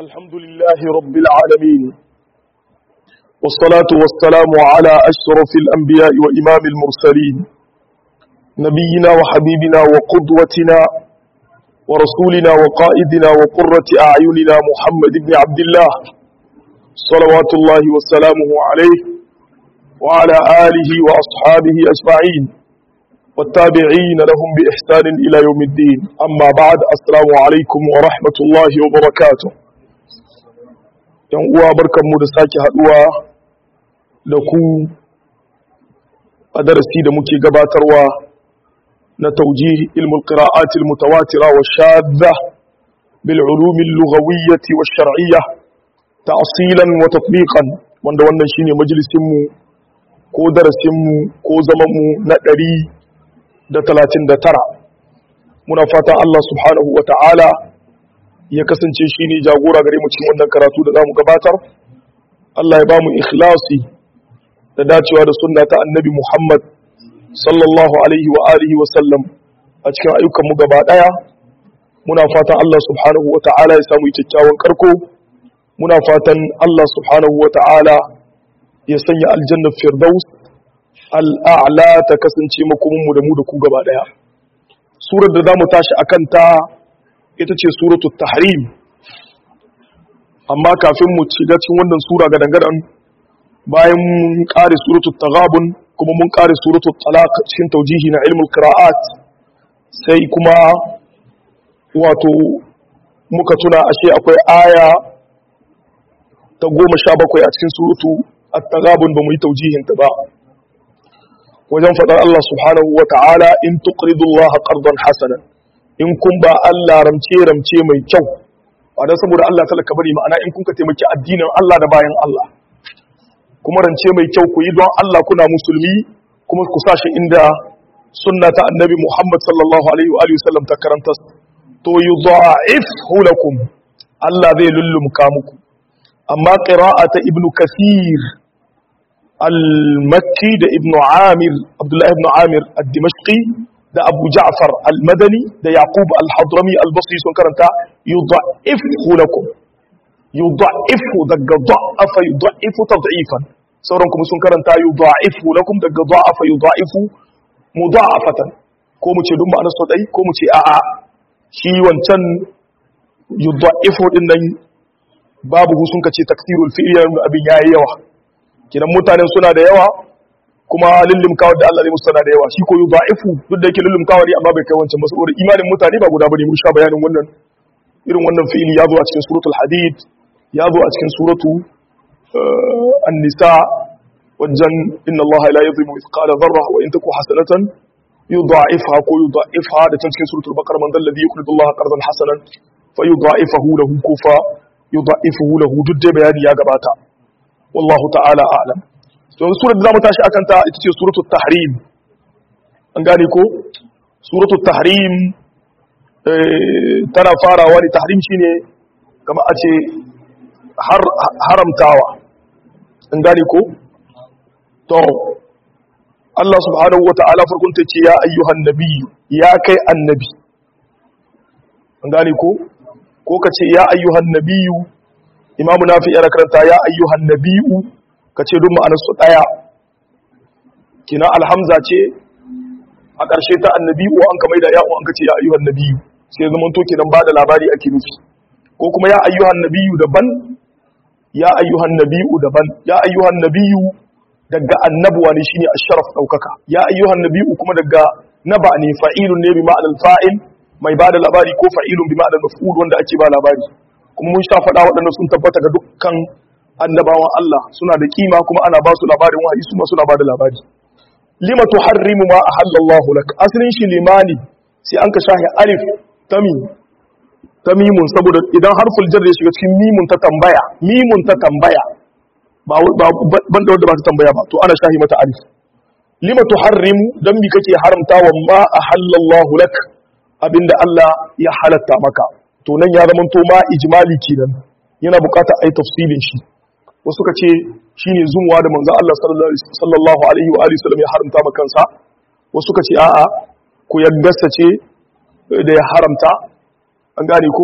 الحمد لله رب العالمين والصلاة والسلام على أشرف الأنبياء وإمام المرسلين نبينا وحبيبنا وقدوتنا ورسولنا وقائدنا وقرة أعيننا محمد بن عبد الله صلوات الله وسلامه عليه وعلى آله وأصحابه أجمعين والتابعين لهم بإحسان إلى يوم الدين أما بعد السلام عليكم ورحمة الله وبركاته yan uwa barkanmu da sake haduwa da ku a darasi da muke gabatarwa na taujih ilmul qira'at al mutawatira wa shadda bil ulum al lughawiyyah wa shar'iyyah ta'silan wa tatbiqan wanda wannan shine majalisin mu ko darasin mu ko zaman mu na 139 muna fatan Allah subhanahu wa ta'ala ya kasance shi ne jagora gare mu cikin wannan karatu da za mu gabatar Allah ya ba mu ikhlasi da dacewa da sunna ta annabi Muhammad sallallahu alaihi wa alihi wa sallam a cikin ayyukan mu gaba daya muna fatan Allah subhanahu wa ta'ala ya samu kyakkyawan karko muna fatan Allah subhanahu wa ta'ala ya sanya aljanna firdaus al'a'la ta kasance makomin mu da mu da ku gaba daya surar da zamu tashi akan ta ita ce suratul tahrim amma kafin mu shiga cikin wannan sura ga dangadan bayan mun kare suratul taghabun kuma mun kare suratul talaq cikin taujihi na ilmul qira'at sai kuma wato muka tuna ashe akwai aya ta goma sha bakwai a cikin suratu at-taghabun ba mu yi taujihin ta ba wajen faɗar Allah subhanahu wa ta'ala in tuqridu Allah qardan hasanan in kun ba Allah ramce ramce mai kyau ba dan saboda Allah talaka bari ma'ana in kun ka taimaki addinin Allah da bayan Allah kuma rance mai kyau ku yi don Allah kuna musulmi kuma ku sashi inda sunna ta annabi Muhammad sallallahu alaihi wa alihi wasallam ta karanta to yudha'ifhu lakum Allah zai lullumka muku amma qira'ata ibnu kasir al-makki da ibnu amir abdullah ibnu amir ad-dimashqi da Abu Ja'far al-Madani da Yaqub al-Hadrami al-Basri sun karanta yudha'ifu lakum yudha'ifu daga da'afa yudha'ifu tad'ifan sauran kuma sun karanta yudha'ifu lakum daga da'afa yudha'ifu mudha'afatan ko mu ce dun ma'anar su dai ko mu ce a'a shi wancan yudha'ifu din nan babu sun kace taksirul fi'li abin yayi yawa kidan mutanen suna da yawa kuma lullumkawar da Allah zai musu tana da yawa shi ko yudha'ifu duk da yake lullumkawar amma bai kai wancan ba saboda imanin mutane ba guda bane mun sha bayanin wannan irin wannan fi'ili ya zo a cikin suratul hadid ya zo a cikin suratu an-nisa wajen inna Allah la yuzlimu mithqala dharra wa in taku hasanatan yudha'ifha ko yudha'ifha da cikin suratul baqara man dal ladhi yuqridu Allah qardan hasanan fa yudha'ifahu lahu kufa yudha'ifuhu lahu duk da bayani ya gabata wallahu ta'ala a'lam to surar da zamu tashi akan ta ita ce suratul tahrim an gane ko suratul tahrim tana farawa ne tahrim shine kamar a ce haramtawa an gane ko to Allah subhanahu wata'ala farkon ta ce ya ayyuhan nabiyyu ya kai annabi an gane ko ko ka ce ya ayyuhan nabiyyu imamu nafi ya karanta ya ayyuhan nabiyyu ka ce duk ma'anarsu ɗaya kina alhamza ce a ƙarshe ta annabi'u an ka maida ya'u an ka ce ya ayyuhan nabiyu sai zama to kenan ba da labari ake nufi ko kuma ya ayyuhan nabiyu daban ya ayyuhan nabiyu daban ya ayyuhan nabiyu daga annabuwa ne shine asharaf daukaka ya ayyuhan nabiyu kuma daga naba ne fa'ilun ne bi ma'anar fa'il mai ba da labari ko fa'ilun bi ma'anar maf'ul wanda ake ba labari kuma mun sha faɗa waɗannan sun tabbata ga dukkan annabawan Allah suna da kima kuma ana ba su labarin wahayi su ma suna ba da labari lima tuharrimu ma ahallallahu lak asalin shi limani sai an ka shahi alif tami tamimun saboda idan harful jar ya shiga cikin mimun ta tambaya mimun ta tambaya ba ban da wanda ba ta tambaya ba to ana shahi mata alif lima tuharrimu dan mi kake haramta wa ma ahallallahu lak abinda Allah ya halatta maka to nan ya zama to ma ijmali kenan yana bukatar ai tafsilin shi wasu ka ce shi ne zumuwa da manzan Allah sallallahu Alaihi wa sallam ya haramta makansa wasu ka ce a'a ku yaggasa ce da ya haramta an gane ko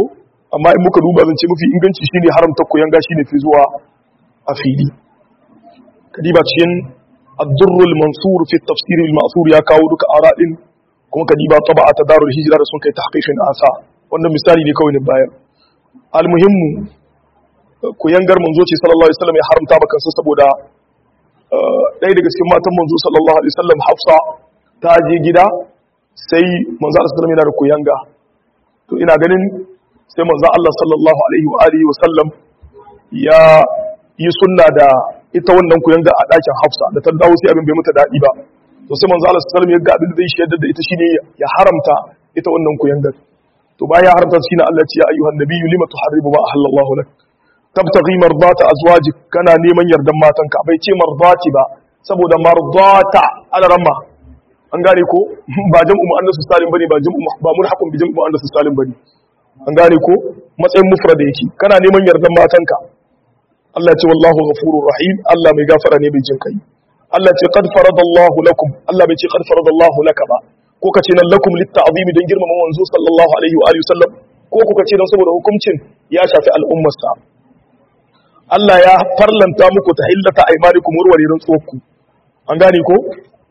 amma in muka duba zance mafi inganci shine haramta kuyanga shine fi zuwa a fili kadiba cikin ad-durrul mansur fi tafsir al-ma'thur ya kawo duka aradin kuma kadiba taba'a ta darul hijra da sun kai tahqiqin asa wannan misali ne kawai ne bayan al-muhimmu kuyangar manzo ce sallallahu alaihi wasallam ya haramta maka kansa saboda ɗaya daga cikin matan manzo sallallahu alaihi wasallam Hafsa ta je gida sai manzo Allah sallallahu alaihi wasallam yana da kuyanga to ina ganin sai manzo Allah sallallahu alaihi wa alihi wasallam ya yi sunna da ita wannan kuyanga a ɗakin Hafsa da ta dawo sai abin bai mata daɗi ba to sai manzo Allah sallallahu alaihi wasallam ya ga abin da zai shaidar da ita shine ya haramta ita wannan kuyangar to bayan ya haramta shine Allah ya ce ya ayyuhan nabiyyu lima tuharribu ma ahallallahu lak tabtaghi mardata azwajik kana neman yardan matanka bai ce mardati ba saboda mardata alaramma an gane ko ba jam'u muannasu salim bane ba jam'u ba mulhaqun bi jam'u muannasu salim bane an gane ko matsayin mufrad yake kana neman yardan matanka Allah ce wallahu ghafurur rahim Allah mai gafara ne bai jin kai Allah ce qad faradallahu lakum Allah bai ce qad faradallahu laka ba ko kace nan lakum litta'zimi don girmama manzo sallallahu alaihi wa alihi wasallam ko kuka ce don saboda hukuncin ya shafi al'ummarsa Allah ya farlanta muku ta hillata aimanikum warware rantsuwarku an gane ko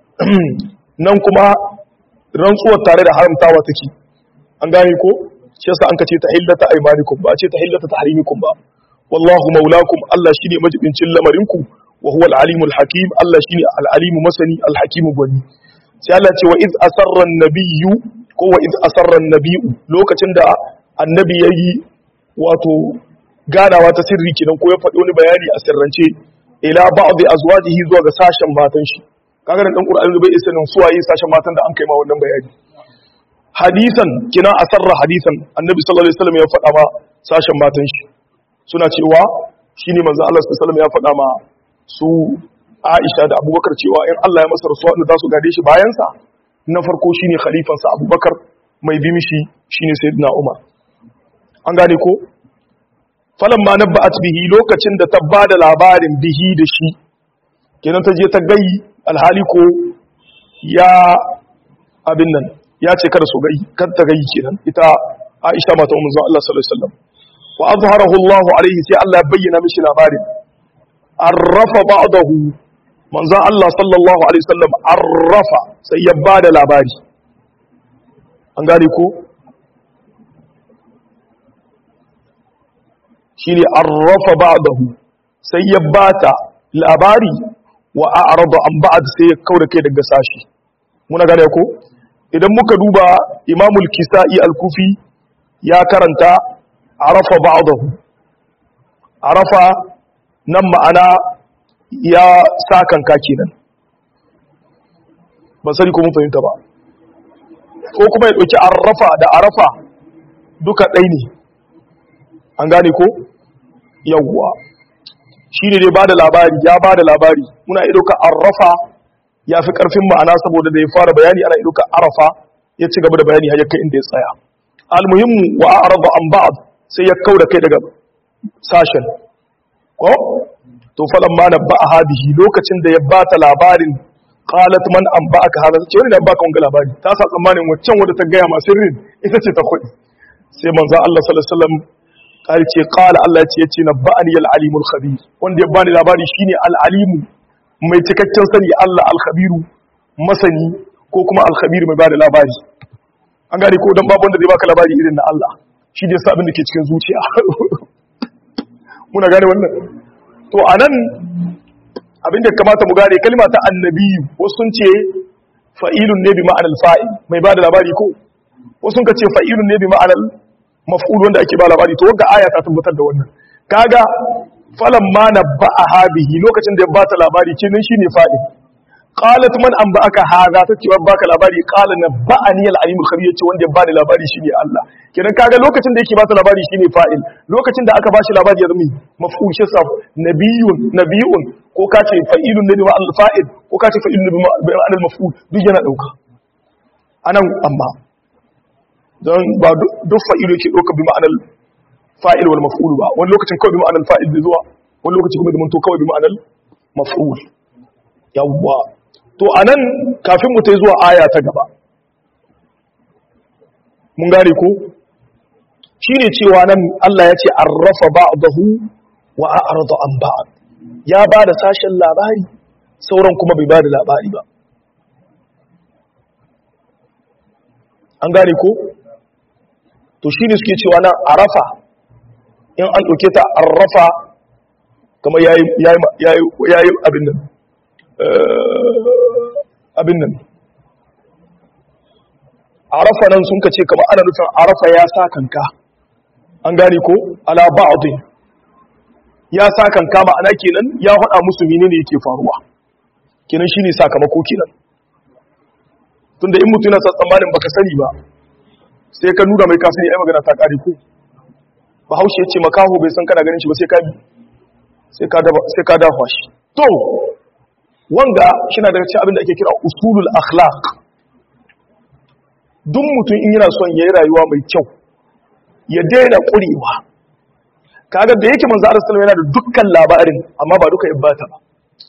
nan kuma rantsuwar tare da haramtawa take an gane ko shi yasa an ka ce ta hillata aimanikum ba a ce ta hillata tahrimikum ba wallahu maulakum Allah shine majibincin lamarinku wa huwa al-alimul hakim Allah shine al-alimu masani al-hakimu gwani sai Allah ce wa iz asarra an-nabiyyu ko wa iz asarra an-nabiyyu lokacin da annabi yayi wato ganawa ta sirri kenan ko ya faɗi wani bayani a sirrance ila ba'd azwajihi zuwa ga sashen matan shi kaga dan Qur'ani bai isa nan suwaye sashen matan da an kai ma wannan bayani hadisan kina asarra hadisan annabi sallallahu alaihi wasallam ya faɗa ma sashen matan shi suna cewa shine manzo Allah sallallahu alaihi wasallam ya faɗa ma su Aisha da Abubakar cewa in Allah ya masa rasuwa da su gade shi bayan sa na farko shine khalifansa Abubakar mai bi mishi shine Sayyidina Umar an gane ko falan ma nabba'at bihi lokacin da ta bada labarin bihi da shi kenan ta je ta gayi alhali ko ya abin nan ya ce kada su gayi kada ta gayi kenan ita Aisha mata manzon Allah sallallahu alaihi wasallam wa azharahu Allah alaihi sai Allah ya bayyana mishi labarin arrafa ba'dahu manzon Allah sallallahu alaihi wasallam arrafa sai ya bada labari an gane ko shine arrafa ba'dahu sai ya bata labari wa a'rada an ba'd sai ya kaura kai daga sashi muna gane ko idan muka duba imamul kisa'i al-kufi ya karanta arafa ba'dahu arafa nan ma'ana ya sakanka kenan ban sani ko mun fahimta ba ko kuma ya dauki arafa da arafa duka ɗai ne an gane ko yawwa shi ne dai ba da labari ya ba da labari muna iya ɗauka arrafa ya fi ƙarfin ma'ana saboda da ya fara bayani ana iya ɗauka arafa ya ci gaba da bayani har kai inda ya tsaya almuhimmu wa arada an ba'd sai ya kauda kai daga sashen ko to falan ma na ba'a hadihi lokacin da ya bata labarin qalat man an ba'aka hada ce wani da baka wanga labari ta sa tsammanin waccan wanda ta gaya ma sirrin ita ce ta kudi sai manzo Allah sallallahu alaihi wasallam kai ce qala Allah ce yace nabba'ani al-alimul khabir wanda ya bani labari shine al-alimu mai cikakken sani Allah al-khabiru masani ko kuma al-khabir mai bada labari an gane ko dan babu wanda zai baka labari irin na Allah shi da yasa abin da ke cikin zuciya muna gane wannan to anan abin da kamata mu gane kalma ta annabi wasu sun ce fa'ilun ne bi ma'anar fa'il mai bada labari ko wasu sun ce fa'ilun ne bi ma'anar maf'ul wanda ake ba labari to wanda aya ta tabbatar da wannan kaga falan ma nabba'aha bihi lokacin da ya bata labari kenan shine fa'il qalat man anba'aka hadha ta ce baka labari qala nabba'ani al-alim al-khabir yace wanda ya bani labari shine Allah kenan kaga lokacin da yake bata labari shine fa'il lokacin da aka bashi labari ya zama maf'ul shi sa nabiyun nabiyun ko ka ce fa'ilun ne bi ma'al fa'il ko ka ce fa'ilun ne bi ma'al maf'ul duk yana dauka anan amma don ba duk fa'ilu yake ɗauka bi ma'anar fa'il wal maf'ul ba wani lokacin kawai bi ma'anar fa'il zai zuwa wani lokacin kuma da manto kawai bi ma'anar maf'ul yawwa to anan kafin mu ta zuwa aya ta gaba mun gane ko shine cewa nan Allah ya ce arrafa ba'dahu wa a'rada an ba'd ya ba da sashen labari sauran kuma bai ba da labari ba an gane ko to shine suke cewa nan arafa in an ɗauke ta arrafa kamar yayi yayi yayi abin nan abin nan arafa nan sun ka ce kamar ana nufin arafa ya sa kanka an gane ko ala ba'dhin ya sa kanka ma'ana kenan ya faɗa musu menene yake faruwa kenan shine sakamako kenan tunda in mutum yana tsammanin baka sani ba sai ka nuna mai kasani ai magana ta kare ko bahaushe ya ce makaho bai san kana ganin shi ba sai ka sai ka sai ka dafa shi to wanga shina daga cikin abin da ake kira usulul akhlaq duk mutum in yana son yayi rayuwa mai kyau ya daina kurewa kaga da yake manzo Allah sallallahu yana da dukkan labarin amma ba duka ibata ba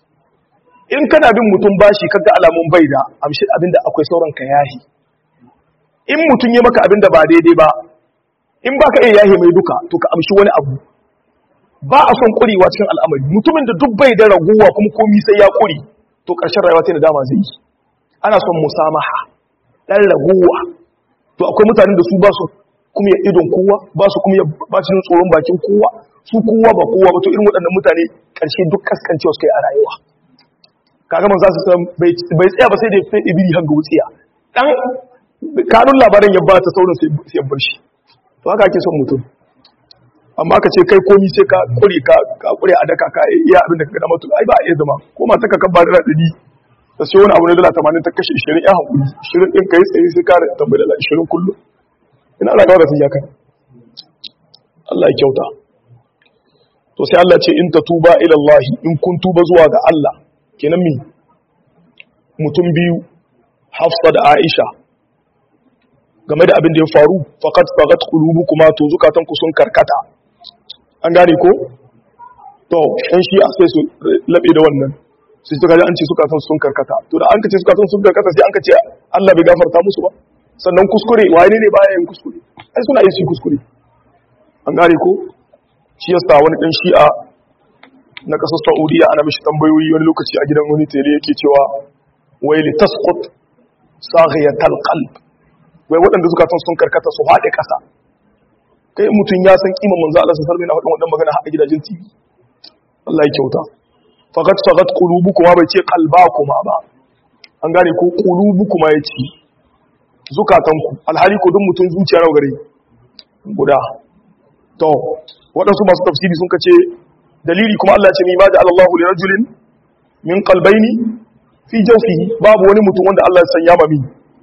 in kana bin mutum bashi kaga alamun bai da amshi abinda akwai sauran ka yahi in mutum ya maka abinda ba daidai ba in baka iya yahi mai duka to ka amshi wani abu ba a son kurewa cikin al'amari mutumin da duk bai da raguwa kuma komi sai ya kure to karshen rayuwa ta da dama zai yi ana son musamaha dan raguwa to akwai mutanen da su ba su kuma ya idon kowa ba su kuma ya ba su tsoron bakin kowa su kowa ba kowa ba to irin waɗannan mutane ƙarshe duk kaskancewa suka yi a rayuwa kaga man za su san bai tsaya ba sai da sai ibiri hanga wutsiya dan kanun labarin ya ba ta sauran sai ya bar shi to haka ake son mutum amma ka ce kai komi sai ka kure ka ka kure a daka ka iya abin da ka gada mutu ai ba a iya zama ko ma ta ka kan ba da dadi da sai wani abu ne dala 80 ta kashe 20 ya hakuri 20 din kai tsaye sai ka tambaye dala 20 kullum ina rayuwa da sun yakan Allah ya kyauta to sai Allah ce in ta tuba ila Allah in kun tuba zuwa ga Allah kenan mi mutum biyu Hafsa da Aisha game da abin da ya faru faqad faqat qulubukuma to zukatan ku sun karkata an gane ko to ɗan shi a sai su labe da wannan sai suka ji an ce zukatan sun karkata to da an ka ce zukatan sun karkata sai an ka ce Allah bai gafarta musu ba sannan kuskure wani ne baya yin kuskure ai suna yi su kuskure an gane ko shi yasa wani dan shi'a na kasar Saudiya ana mishi tambayoyi wani lokaci a gidan wani tele yake cewa wai li tasqut saghiyatal qalb wai waɗanda zukatan sun karkata su haɗe ƙasa kai mutum ya san kiman manzo Allah sallallahu alaihi wasallam wannan magana a gidajen TV Allah ya kyauta faqat faqat qulubukuma bai ce qalbakuma ba an gane ko qulubukuma yace zukatanku alhali ko duk mutum zuciya nawa gare guda to waɗansu masu tafsiri sun kace dalili kuma Allah ce mi ma da Allahu li rajulin min qalbayni fi jawfihi babu wani mutum wanda Allah ya sanya mami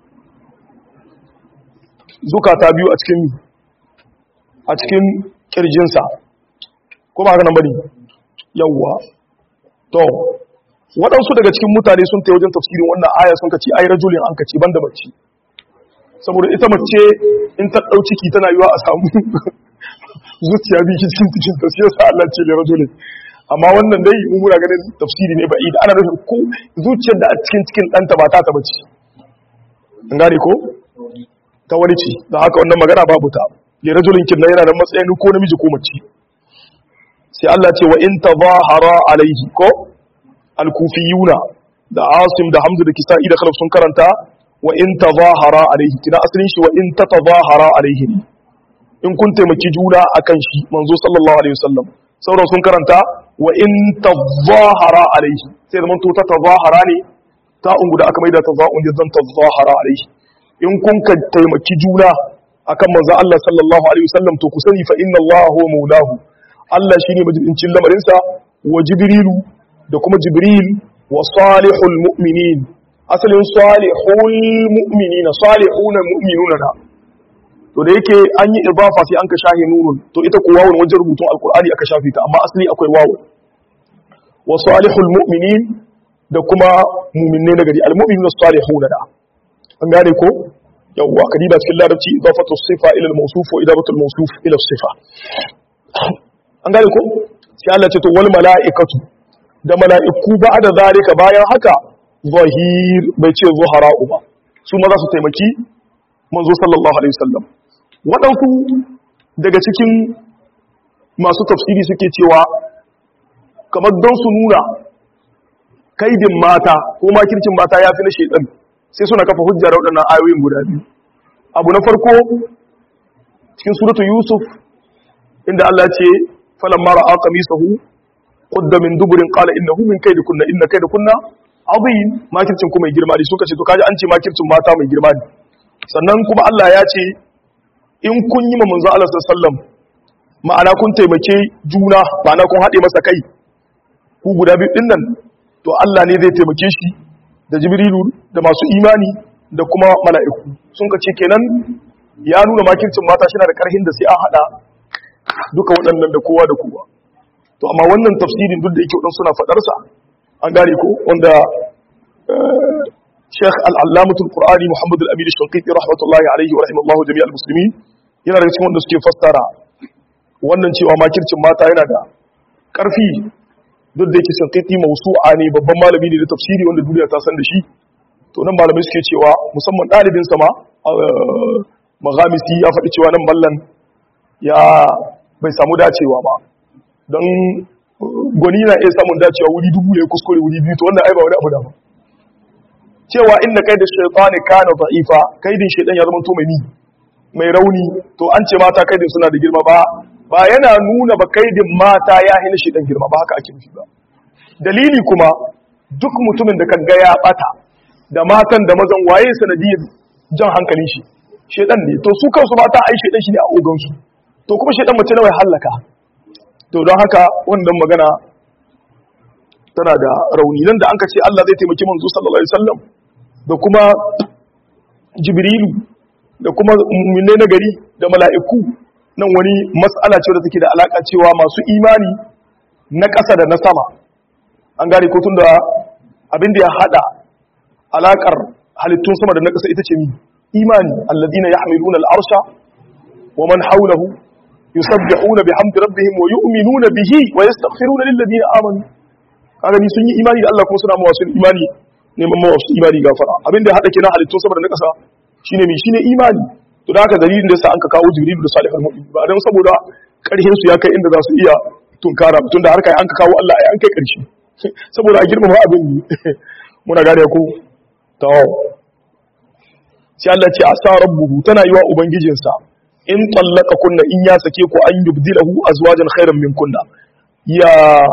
zukata biyu a cikin a cikin kirjinsa ko ba haka nan bane yawwa to waɗansu daga cikin mutane sun ta wajen tafsirin wannan aya sun kace ai rajulin an kace banda mace saboda ita mace in ta ɗau ciki tana yiwa a samu zuciya bi cikin cikin ta sai Allah ce da rajulin amma wannan dai mu muna ganin tafsiri ne ba idan ana nufin ko zuciyar da a cikin cikin ɗanta ba ta ta bace an gane ko ta wani ce da haka wannan magana babu ta li rajulin kin yana da matsayin ko namiji ko mace sai Allah ce wa in tazahara alaihi ko al-kufiyuna da Asim da Hamza da Kisa'i da Khalaf sun karanta wa in tazahara alaihi kina asalin shi wa in tatazahara alaihi in kun taimaki juna akan shi manzo sallallahu alaihi wasallam sauran sun karanta wa in tazahara alaihi sai zaman to ta tazahara ne ta ungu da aka maida tazahun da zan tazahara alaihi in kun ka taimaki juna akan manzo Allah sallallahu alaihi wasallam to ku sani fa inna Allah huwa maulahu Allah shine majibincin lamarin sa wa jibrilu da kuma jibril wa salihul mu'minin asalin salihul mu'minina salihuna mu'minuna na to da yake an yi idafa sai an ka shahi nunun to ita ko wawun wajen rubutun alqur'ani aka shafe ta amma asali akwai wawun wa salihul mu'minin da kuma mu'minne na gari almu'minuna salihuna da an gane ko yawwa kadiba cikin larabci idafatu sifa ila al-mawsuf wa idafatu al-mawsuf ila sifa an gane ko sai Allah ce to wal mala'ikatu da mala'iku ba da zalika bayan haka zahir bai ce zuhara'u ba su ma za su taimaki manzo sallallahu alaihi wasallam waɗansu daga cikin masu tafsiri suke cewa kamar don su nuna kaidin mata ko makircin mata ya fi na shaidan sai suna kafa hujjar waɗannan ayoyin guda biyu abu na farko cikin suratu yusuf inda Allah ce falan mara aka misahu qudda min duburin qala innahu min kaydikunna inna kaydakunna azim makircin ku mai girma ne suka ce to kaji an ce makircin mata mai girma ne sannan kuma Allah ya ce in kun yi ma manzo Allah sallallahu alaihi wasallam ma'ana kun taimake juna ma'ana kun haɗe masa kai ku guda biyu din nan to Allah ne zai taimake shi da jibrilu da masu imani da kuma mala'iku sun ka ce kenan ya nuna makircin mata shi na da ƙarhin da sai an haɗa duka waɗannan da kowa da kowa to amma wannan tafsirin duk da yake waɗansu suna faɗarsa an gane ko wanda Sheikh Al-Allamatul Qur'ani Muhammad Al-Amin Shanqiti rahmatullahi alaihi wa rahimallahu jami'al muslimin yana daga cikin wanda suke fassara wannan cewa makircin mata yana da ƙarfi duk da yake Shanqiti mawsu'a ne babban malami ne da tafsiri wanda duniya ta san da shi to nan malamai suke cewa musamman ɗalibin sama maghamisi ya faɗi cewa nan ballan ya bai samu dacewa ba don gwani na iya samun dacewa wuri dubu ya kuskure wuri biyu to wannan ai ba wani abu da ba cewa inda kai da shaitani kana da'ifa kaidin shaitan ya zama to mai ni mai rauni to an ce mata kaidin suna da girma ba ba yana nuna ba kaidin mata ya hina shaitan girma ba haka ake nufi ba dalili kuma duk mutumin da kaga ya bata da matan da mazan waye sanadiyar jan hankalin shi shaitan ne to su kansu mata ai shaitan shi ne a ogansu to kuma shaitan mace nawa ya hallaka to don haka wannan magana tana da rauni nan da an ka ce Allah zai taimaki manzo sallallahu alaihi wasallam da kuma jibrilu da kuma mu'minne na gari da mala'iku nan wani mas'ala ce da take da alaka cewa masu imani na ƙasa da na sama an gane ko tunda abin da ya hada alakar halittun sama da na ƙasa ita ce mi imani alladina yahmiluna al-arsha wa man hawlahu yusabbihuna bihamdi rabbihim wa yu'minuna bihi wa yastaghfiruna lil ladina amanu kaga ni sun yi imani da Allah kuma suna mawa sun imani neman mawa su imani gafara abin da ya hada kenan halittun saboda na kasa shine mi shine imani to da haka dalilin da yasa an ka kawo jibril da salihul mu'min ba dan saboda karhin su ya kai inda za su iya tunkara tun da har kai an ka kawo Allah ai an kai karshe saboda a girmama abin ne muna gane ko to sai Allah ce asa rabbuhu tana yiwa ubangijinsa in tallaka kunna in ya sake ku an yubdilahu azwajan khairan min kunna ya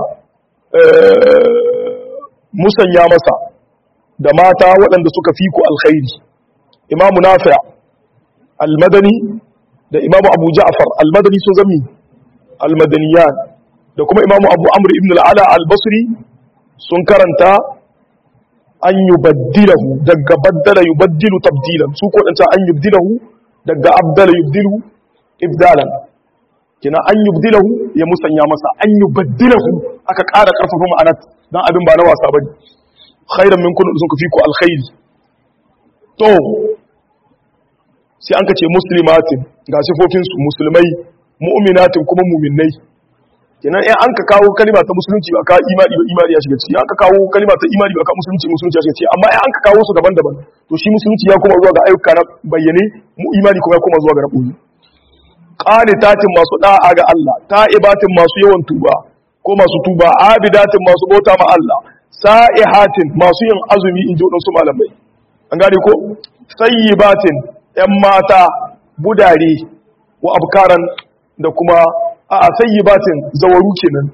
musanya masa da mata waɗanda suka fi ku alkhairi imamu nafi' almadani da imamu abu ja'far almadani sun zami almadaniyan da kuma imamu abu amr ibn al'ala albasri sun karanta an yubaddilahu daga baddala yubaddilu tabdilan su ko an yubdilahu daga abdala yubdilu ibdalan kina an yubdilahu ya musanya masa an yubaddilahu aka ƙara ƙarfafa ma'anar dan abin ba na wasa bane khairan min kun sun kafi ku alkhairi to sai an kace muslimatin ga sifofin su musulmai mu'minatin kuma mu'minnai kenan in an ka kawo kalima ta musulunci ba ka imani ba imani ya shiga ciki an ka kawo kalima ta imani ba ka musulunci musulunci ya shiga ciki amma in an ka kawo su daban-daban to shi musulunci ya koma zuwa ga ayyuka na bayyane mu imani kuma ya koma zuwa ga rabuyi qanitatin masu da'a ga Allah ta'ibatin masu yawan tuba ko masu tuba abidatin masu bauta ma Allah sa'ihatin masu yin azumi in ji wadansu malamai an gane ko sayyibatin yan mata budare wa abkaran da kuma a sayyibatin zawaru kenan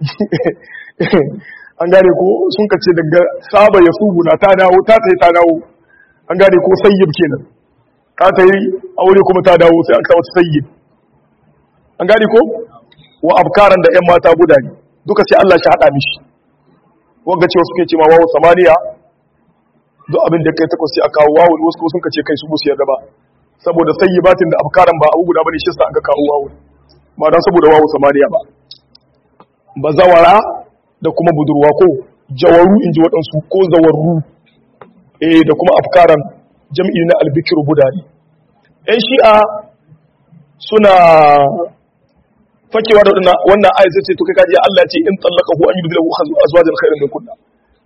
an gane ko sun kace daga saba ya subu na ta dawo ta sai ta dawo an gane ko sayyib kenan ka ta yi aure kuma ta dawo sai an kawo sayyib an gane ko wa abkaran da yan mata budare duka sai Allah shi hada mishi wanga cewa suke cewa wawu samaniya duk abin da kai takwas sai a kawo wawu wasu kuma sun kace kai su musu yarda ba saboda sayyibatin da abkaran ba abu guda bane shi sa aka kawo wawu ba dan saboda wawu samaniya ba bazawara da kuma budurwa ko jawaru inji waɗansu ko zawarru eh da kuma afkaran jam'i na albikiru budari ɗan shi'a suna fakewa da wannan ayat sai ce to kai kaji Allah ce in tallaka hu an yi bidilahu azwajan khairan min kunna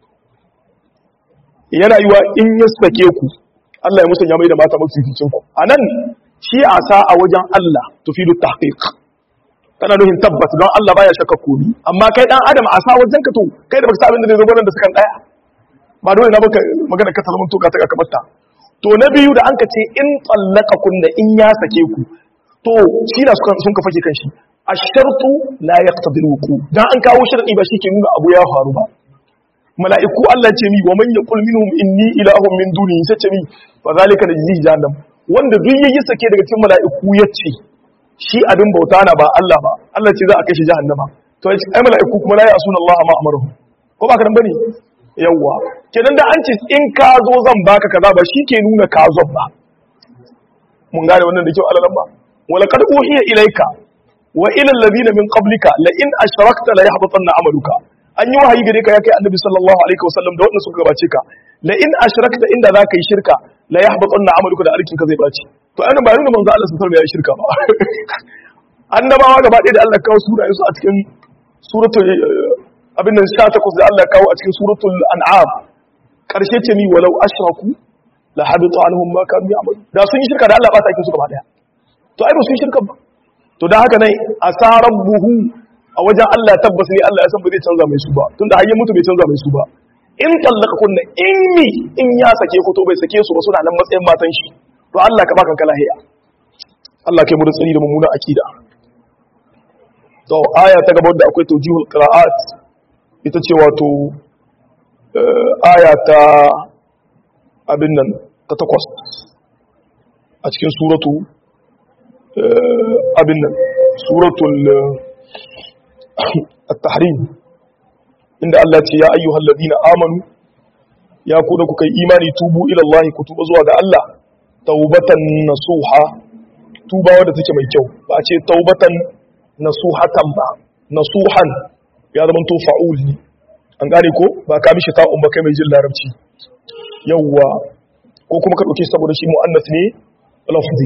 yana yiwa in ya sake ku Allah ya musanya mai da mata mafi ficin ku anan shi a sa a wajen Allah tufidu tahqiq tana nufin tabbata don Allah baya shakka komi amma kai dan adam a sa wajen ka to kai da baka sa abin da zai zo nan da sukan daya ba dole na baka magana ka talman to ka ta ka batta to na biyu da an ka ce in tsallaka kunna in ya sake ku to shi na sun ka fake kan shi ashartu la yaqtadi alwuqu dan an kawo sharadi ba shike nuna abu ya faru ba mala'iku Allah ce mi wa man yaqul minhum inni ilahun min duni sai ce mi fa zalika najzi jahannam wanda duk yayi sake daga cikin mala'iku yace shi abin bauta na ba Allah ba Allah ce za a kai shi jahannama to ai mala'iku kuma la ya'suna Allah ma amaruhu ko ba ka dan bane yawa kenan da an ce in ka zo zan baka kaza ba shi ke nuna ka zo ba mun gane wannan da kyau alalan ba wala qad uhiya ilayka wa ila alladhina min qablika la in ashrakta la yahbatanna amaluka an yi wahayi gare ka ya kai annabi sallallahu alaihi wasallam da wannan suka gabace ka la in ashrakta inda za ka yi shirka la yahbatanna amaluka da arkin ka zai baci to ainihin ba nuna manzo Allah sallallahu alaihi wasallam ya yi shirka ba annabawa gaba ɗaya da Allah kawo sunayen su a cikin suratul abin nan 18 da Allah kawo a cikin suratul an'am karshe ce mi walau ashraku la habita anhum ma kanu ya'malu da sun yi shirka da Allah ba ta kin su gaba daya to ai ba sun yi shirka ba to dan haka nai asarabbuhu a wajen Allah tabbas ne Allah ya san ba zai canza mai su ba tunda hayyan mutu bai canza mai su ba in tallaka kunna in mi in ya sake ku to bai sake su ba suna nan matsayin matan shi to Allah ka baka kala hiya Allah kai mu da tsari da mummuna akida to aya ta gaba da akwai tawjihul qira'at ita ce wato aya ta abin nan ta takwas a cikin suratu abin nan suratul at-tahrim inda Allah ce ya ayyuhal ladina amanu ya ku da kuka yi imani tubu ila Allah ku tuba zuwa ga Allah taubatan nasuha tuba wadda take mai kyau ba a ce taubatan nasuhatan ba nasuhan ya zama to fa'ul ne an gane ko ba ka mishi ta'un ba kai mai jin larabci yawwa ko kuma ka dauke saboda shi muannas ne lafzi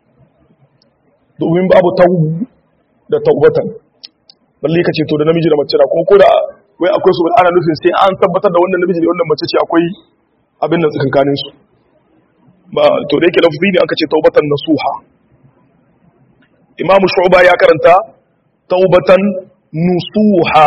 domin babu taubu da taubatan balle ka ce to da namiji da mace da kuma ko da wai akwai su ana nufin sai an tabbatar da wannan namiji da wannan mace ce akwai abin nan tsakankanin su ba to da yake lafzi ne aka ce taubatan nasuha imamu shu'ba ya karanta taubatan nusuha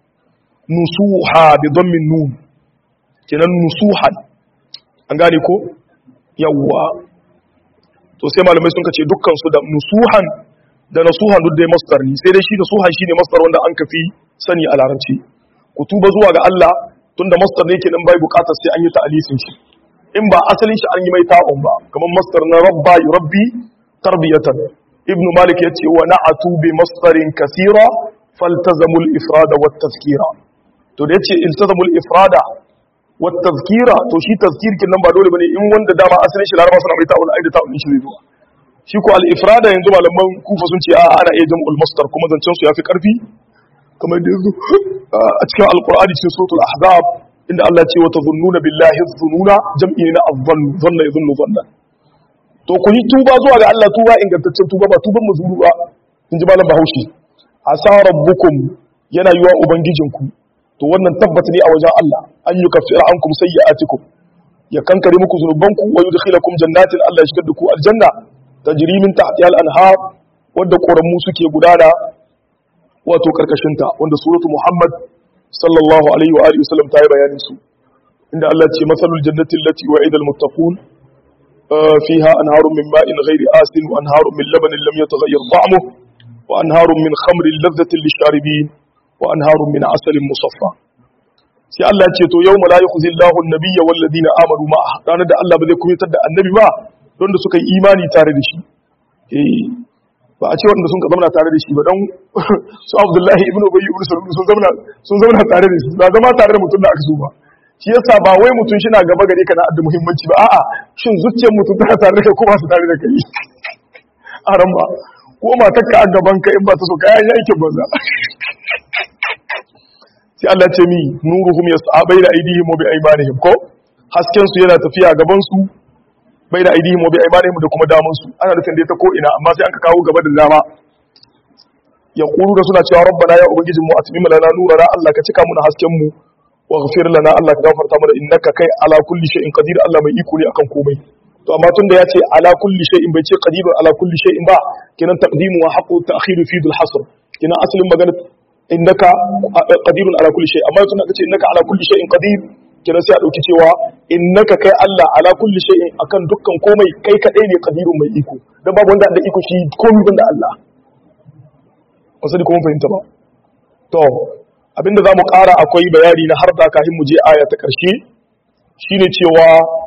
nusuha bi dhammin nun kenan nusuhan an gane ko yawwa to sai malamai sun kace dukkan su da nusuhan da nasuhan duk dai masdar ne sai dai shi nasuhan shine masdar wanda an kafi sani a larabci ku tuba zuwa ga Allah tunda masdar ne kenan bai bukatar sai an yi ta'alisin shi in ba asalin shi an yi mai ta'un ba kamar masdar na rabba yurabbi tarbiyatan ibn malik yace wa na'atu bi masdarin kaseera faltazamul ifrada wat tazkira to da yace iltazamul ifrada wat tazkira to shi tazkir kin nan ba dole bane in wanda dama asalin shi laraba suna mai ta'un ai da ta'un shi zai zo shi ko al ifrada yanzu malaman kufa sun ce a ana iya jam'ul masdar kuma zancen su yafi karfi kamar da yanzu a cikin alqur'ani cikin suratul ahzab inda Allah ce wa tazunnuna billahi dhununa jam'i na adhann dhanna yadhunnu dhanna to ku yi tuba zuwa ga Allah tuba ingantaccen tuba ba tuban mazuru ba in ji malam bahaushe asa rabbukum yana yiwa ubangijinku to wannan tabbata ne a wajen Allah an yi kafira ankum sayyi'atikum ya kankare muku zunubanku wa yudkhilakum jannatin Allah ya shigar da ku aljanna tajri min tahtiha al-anhar wadda koramu suke gudana wato karkashin ta wanda suratu Muhammad sallallahu alaihi wa alihi wasallam ta yi bayanin su inda Allah ce masalul jannati allati wa'ida al-muttaqun فيها أنهار من ماء غير آسن وأنهار من لبن لم يتغير طعمه وأنهار من خمر لذة للشاربين وأنهار من عسل مصفى sai Allah ce to yau la yukhzi Allahu an-nabiyya wal ladina amanu ma ranar da Allah ba zai kuyatar da annabi ba don da suka yi imani tare da shi eh ba a ce wanda sun ka zama tare da shi ba don su Abdullahi ibn Ubay ibn Salul sun zama sun zama tare da shi ba zama tare da mutum da aka so ba shi yasa ba wai mutum shi na gaba gare ka na da muhimmanci ba a'a shin zuciyar mutum tana tare da kai ko ba su tare da kai a ran ba ko matar ka a gaban ka in ba ta so kayan aikin banza sai Allah ce mi nuruhum yas'a baina aydihim wa bi aymanihim ko hasken su yana tafiya gaban su baina aydihim wa bi aymanihim da kuma daman su ana nufin dai ta ko ina amma sai aka kawo gaba da dama yaqulu da suna cewa rabbana ya ubangijin mu atmim lana nurana Allah ka cika muna hasken mu waghfir lana Allah ka gafarta mana innaka kai ala kulli shay'in qadir Allah mai iko ne akan komai to amma tunda ya ce ala kulli shay'in bai ce qadirun ala kulli shay'in ba kenan taqdimu wa haqqu ta'khiru fi dul hasr kina asalin magana innaka qadirun ala kulli shay amma tun aka ce innaka ala kulli shay'in qadir kina sai a dauki cewa innaka kai Allah ala kulli shay'in akan dukkan komai kai kadai ne qadirun mai iko dan babu wanda da iko shi komai banda Allah wasu da kuma fahimta ba to abinda zamu ƙara akwai bayani na har da kafin mu je aya ta ƙarshe shine cewa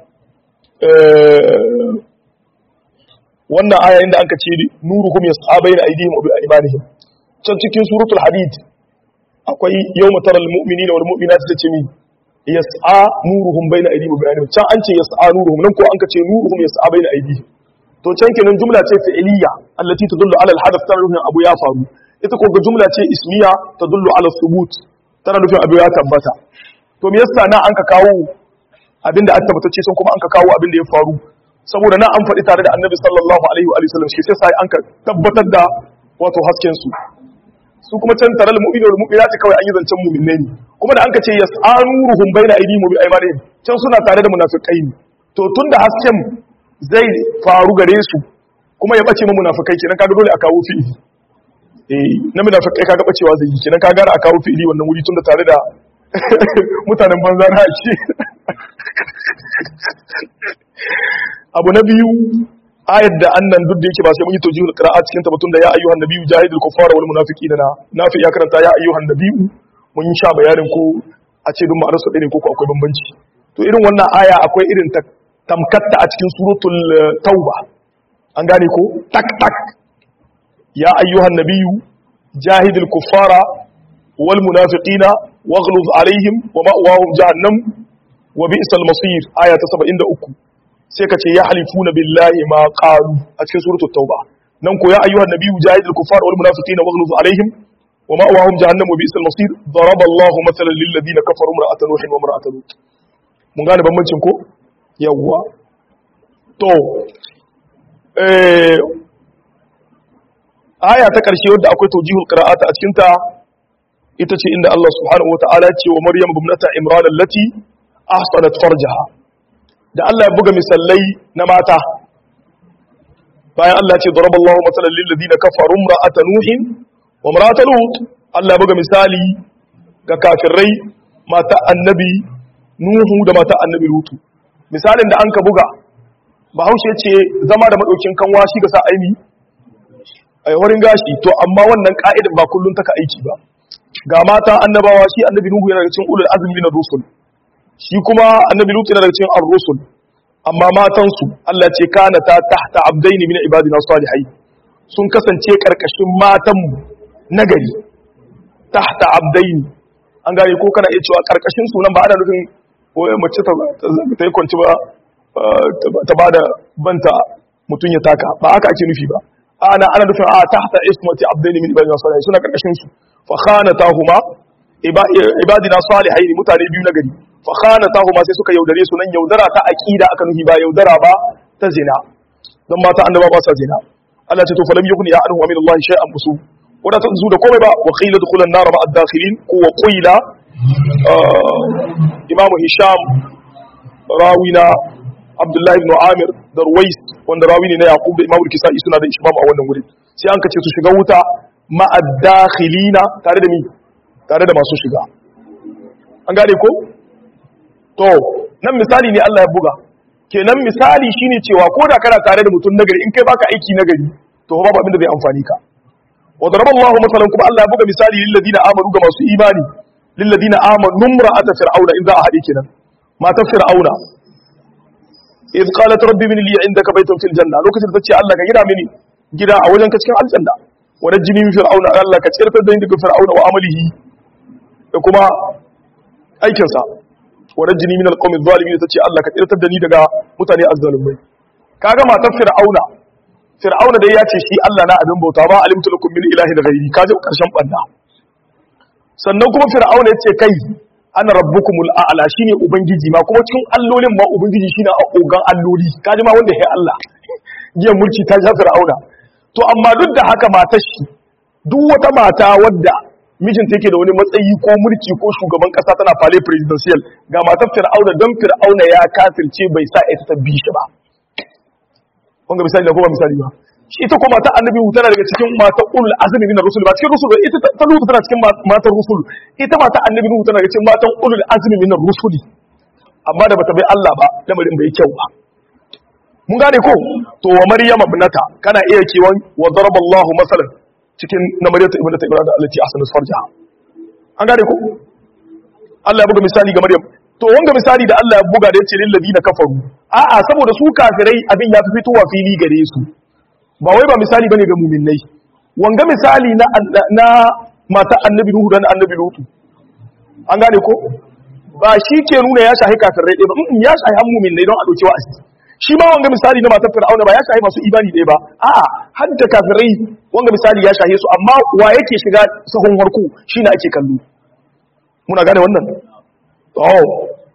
wannan aya inda anka ce nuruhum yas'a bayna aydihim wa bi aymanihim can cikin suratul hadid akwai yawma taral mu'minina wal mu'minati tace mi yas'a nuruhum bayna aydihim wa bi aymanihim can an ce yas'a nuruhum nan ko anka ce nuruhum yas'a bayna aydihim to can kenan jumla ce fi'liya allati tadullu ala al-hadath tana nufin abu ya faru ita ko ga jumla ce ismiya tadullu ala thubut tana nufin abu ya tabbata to me yasa na an ka kawo abinda an tabbatacce sun kuma an ka kawo abinda ya faru saboda na an faɗi tare da annabi sallallahu alaihi wa sallam shi sai sai an ka tabbatar da wato hasken su su kuma can taral mu'minu wal mu'minati kawai an yi zancen mu'minai ne kuma da an ka ce yas'anuruhum baina aydihim wa bi aymanihim can suna tare da munafikai ne to tunda hasken zai faru gare su kuma ya bace mu munafikai kenan kaga dole a kawo fi'ili eh na munafikai kaga bacewa zai yi kenan kaga a kawo fi'ili wannan wuri tunda tare da mutanen banza na ake abu na biyu ayat da annan duk da yake ba sai mun yi tawjihul qira'a cikin tabbatun da ya ayyuhan nabiyyu jahidul kuffara wal munafiqina na nafi ya karanta ya ayyuhan nabiyyu mun sha bayanin ko a ce duk ma'anar su ɗaya ne ko akwai bambanci to irin wannan aya akwai irin ta tamkatta a cikin suratul tauba an gane ko tak tak ya ayyuhan nabiyyu jahidul kuffara wal munafiqina waghluz alaihim wa ma'wahum jahannam wa bi'sal masir aya ta 73 sai ka ce ya halifuna billahi ma qalu a cikin suratul tauba nan ko ya ayyuhan nabiyyu jahidul kuffara wal munafiqina waghluz alaihim wa ma'wahum jahannam wa bi'sal masir daraba Allahu mathalan lil ladina kafaru imra'atan nuhin wa imra'atan lut mun gane bambancin ko yawwa to eh aya ta karshe wadda akwai tawjihul qira'ata a cikin ta ita ce inda Allah subhanahu wataala ya ce wa Maryam ibnata Imran allati ahsanat farjaha da Allah ya buga misalai na mata bayan Allah ya ce daraballahu matalan lil ladina kafaru imra'ata nuhin wa imra'ata lut Allah ya buga misali ga kafirai mata annabi nuhu da mata annabi lutu misalin da an ka buga bahaushe ce zama da madaukin kanwa shi ga sa aini a wurin gashi to amma wannan ka'idar ba kullun taka aiki ba ga mata annabawa shi annabi nuhu yana daga cikin ulul azmi na rusul shi kuma annabi lutu yana daga cikin ar-rusul amma matan su Allah ce kana ta tahta abdaini min ibadina salihai sun kasance karkashin matan mu nagari tahta abdaini an gane ko kana iya cewa karkashin su nan ba ana nufin mace ta yi kwanci ba ta ba da banta mutum ya taka ba haka ake nufi ba ana ana nufin a tahta ismati abdaini min ibadina salihai suna karkashin su fa khanatahuma ibadina salihai ne mutane biyu na gari fa khanatahuma sai suka yaudare su nan yaudara ta aqida aka nufi ba yaudara ba ta zina dan mata annaba ba sa zina Allah ce to falam yakun ya anhu min Allah shay'an musu wanda ta zu da komai ba wa qila dukhulan nar ma ad-dakhilin ko wa qila imamu hisham rawina abdullahi ibn amir da ruwais wanda rawi ne na yaqub da imamu kisa'i suna da ishmam a wannan wurin sai an kace su shiga wuta ma'addakhilina tare da mi tare da masu shiga an gane ko to nan misali ne Allah ya buga kenan misali shine cewa ko da kana tare da mutum nagari in kai baka aiki nagari to babu abin da zai amfani ka wa daraballahu masalan kuma Allah ya buga misali lil ladina amanu ga masu imani lil ladina amanu imra'ata fir'auna in za a hade kenan matar fir'auna idh qalat rabbi min li indaka baytan fil janna lokacin da tace Allah ka gida mini gida a wajen ka cikin aljanna wa najini min fir'auna Allah ka tsirtar da ni daga fir'auna wa amalihi da kuma aikin sa wa najini min alqawmi adh-dhalimin tace Allah ka tsirtar da ni daga mutane azzalumai kaga matar fir'auna fir'auna dai ya ce shi Allah na abin bauta ba alimtu lakum min ilahin ghairi kaje karshen banda sannan kuma fir'auna ya ce kai ana rabbukumul a'la shine ubangiji ma kuma cikin allolin ma ubangiji shine a ogan alloli kaji ma wanda ya Allah giyan mulki ta shafi fir'auna to amma duk da haka matar shi duk wata mata wadda mijinta yake da wani matsayi ko mulki ko shugaban kasa tana fale presidential ga matar fir'auna don fir'auna ya kafirce bai sa ita ta bi shi ba wanga misali da kuma misali ba shi ita kuma mata annabi tana daga cikin mata ulul azmi min rusul ba cikin rusul ba ita ta lutu tana cikin matan rusul ita mata annabi nuhu tana daga cikin matan ulul azmi min rusuli amma da bata bai Allah ba lamarin bai kyau ba mun gane ko to wa maryama ibnata kana iya kewan wa daraballahu masalan cikin na maryama ibnata ibrahim allati ahsanat farjaha an gane ko Allah ya buga misali ga maryam to wanga misali da Allah ya buga da yace lil ladina kafaru a'a saboda su kafirai abin ya fi fitowa fili gare su ba wai ba misali bane ga mu'minnai wanga misali na na mata annabi nuhu da annabi lutu an gane ko ba shi ke nuna ya shahi kafirai ɗaya ba ya shahi han mu'minnai don a dauki wa'azi shi ma wanga misali na matar fir'auna ba ya shahi masu imani ɗaya ba a'a har da kafirai wanga misali ya shahe su amma wa yake shiga sahun harku shine ake kallo muna gane wannan oh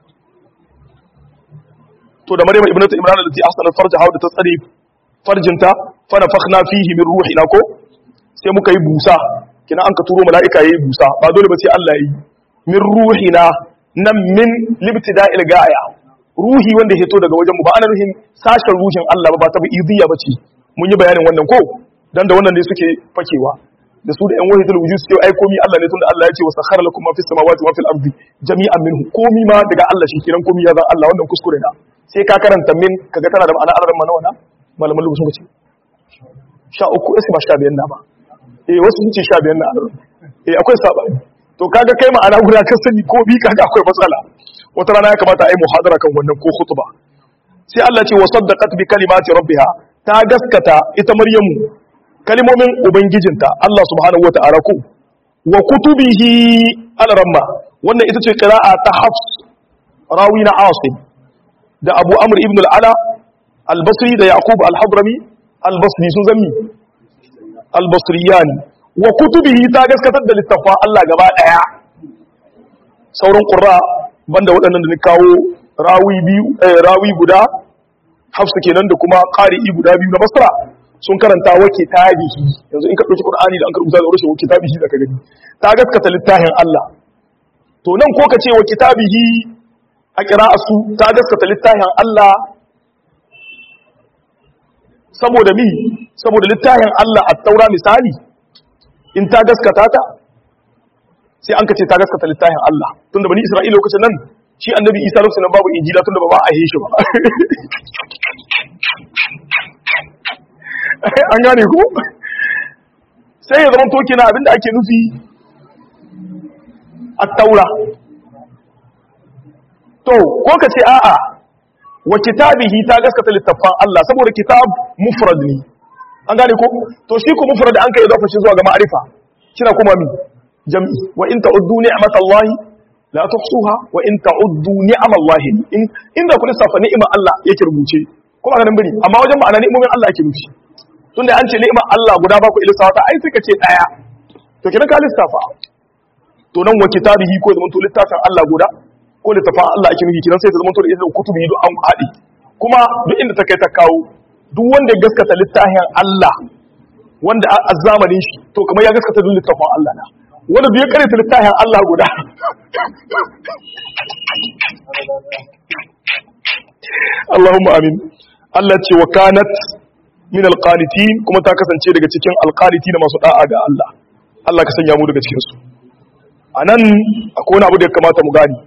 to da maryam ibnatu imran allati ahsanat farjaha da ta tsare farjinta fa nafakhna fihi min ruhina ko sai muka yi busa kina an ka turo mala'ika yayi busa ba dole ba sai Allah yi min ruhina nan min libtida'il ga'aya ruhi wanda ya to daga wajen mu ba ana ruhin sashen ruhin Allah ba ba ta idiyya bace mun yi bayanin wannan ko dan da wannan ne suke fakewa da su da yan wahidul wujud suke ai komi Allah ne tunda Allah ya ce wa sakhara lakum ma fis samawati wa fil ardi jami'an minhu komi ma daga Allah shi kiran komi ya zan Allah wannan kuskure na sai ka karanta min kaga tana da ma'ana alaran mana wana malaman lugu sun ce sha uku sai ba sha biyan na ba eh wasu sun ce sha biyan na alaran eh akwai sabani to kaga kai ma'ana guda ka sani ko bi kaga akwai matsala wata rana ya kamata a yi muhadara kan wannan ko khutba sai Allah ce wa saddaqat bi kalimati rabbiha ta gaskata ita maryamu kalimomin ubangijinta Allah subhanahu wata'ala ko wa kutubihi al-ramma wannan ita ce qira'a ta Hafs rawi na Asim da Abu Amr ibn al-Ala al-Basri da Yaqub al-Hadrami al-Basri sun zammi al-Basriyani wa kutubihi ta gaskatar da littafa Allah gaba daya sauran qurra banda waɗannan da ni kawo rawi biyu rawi guda Hafs kenan da kuma qari'i guda biyu na Basra sun karanta wa kitabihi yanzu in ka dauki Qur'ani da an karbuta da rushe wa kitabihi da ka gani ta gaskata littafin Allah to nan ko ka ce wa kitabihi a su ta gaskata littafin Allah saboda mi saboda littafin Allah a taura misali in ta gaskata ta sai an ka ce ta gaskata littafin Allah tunda bani Isra'ila lokacin nan shi annabi Isa lokacin nan babu injila tunda ba ba a yi shi ba an gane ku sai ya zama toki na abinda ake nufi a taura to ko ka ce a'a wa kitabihi ta gaskata littafan Allah saboda kitab mufrad ne an gane ko to shi ko mufrad an kai idafa shi zuwa ga ma'arifa kina kuma mi jam'i wa in ta'uddu ni'matallahi la tuhsuha wa in ta'uddu ni'amallahi in inda ku lissafa ni'imar Allah yake rubuce kuma ga nan bari amma wajen ma'ana ni'imomin Allah yake nufi tunda an ce ni'imar Allah guda ba ku lissafa ta ai suka ce daya to kina ka lissafa to nan wa kitabihi ko zaman to littafin Allah guda ko littafin Allah ake nufi kinan sai ta zaman to da izinin kutubi duk an haɗi kuma duk inda ta kai ta kawo duk wanda ya gaskata littafin Allah wanda a zamanin shi to kamar ya gaskata duk littafin Allah na wanda bai karanta littafin Allah guda Allahumma amin Allah ce wa kanat min alqanitin kuma ta kasance daga cikin alqanitin masu da'a ga Allah Allah ka sanya mu daga cikin su anan akwai wani abu da ya kamata mu gani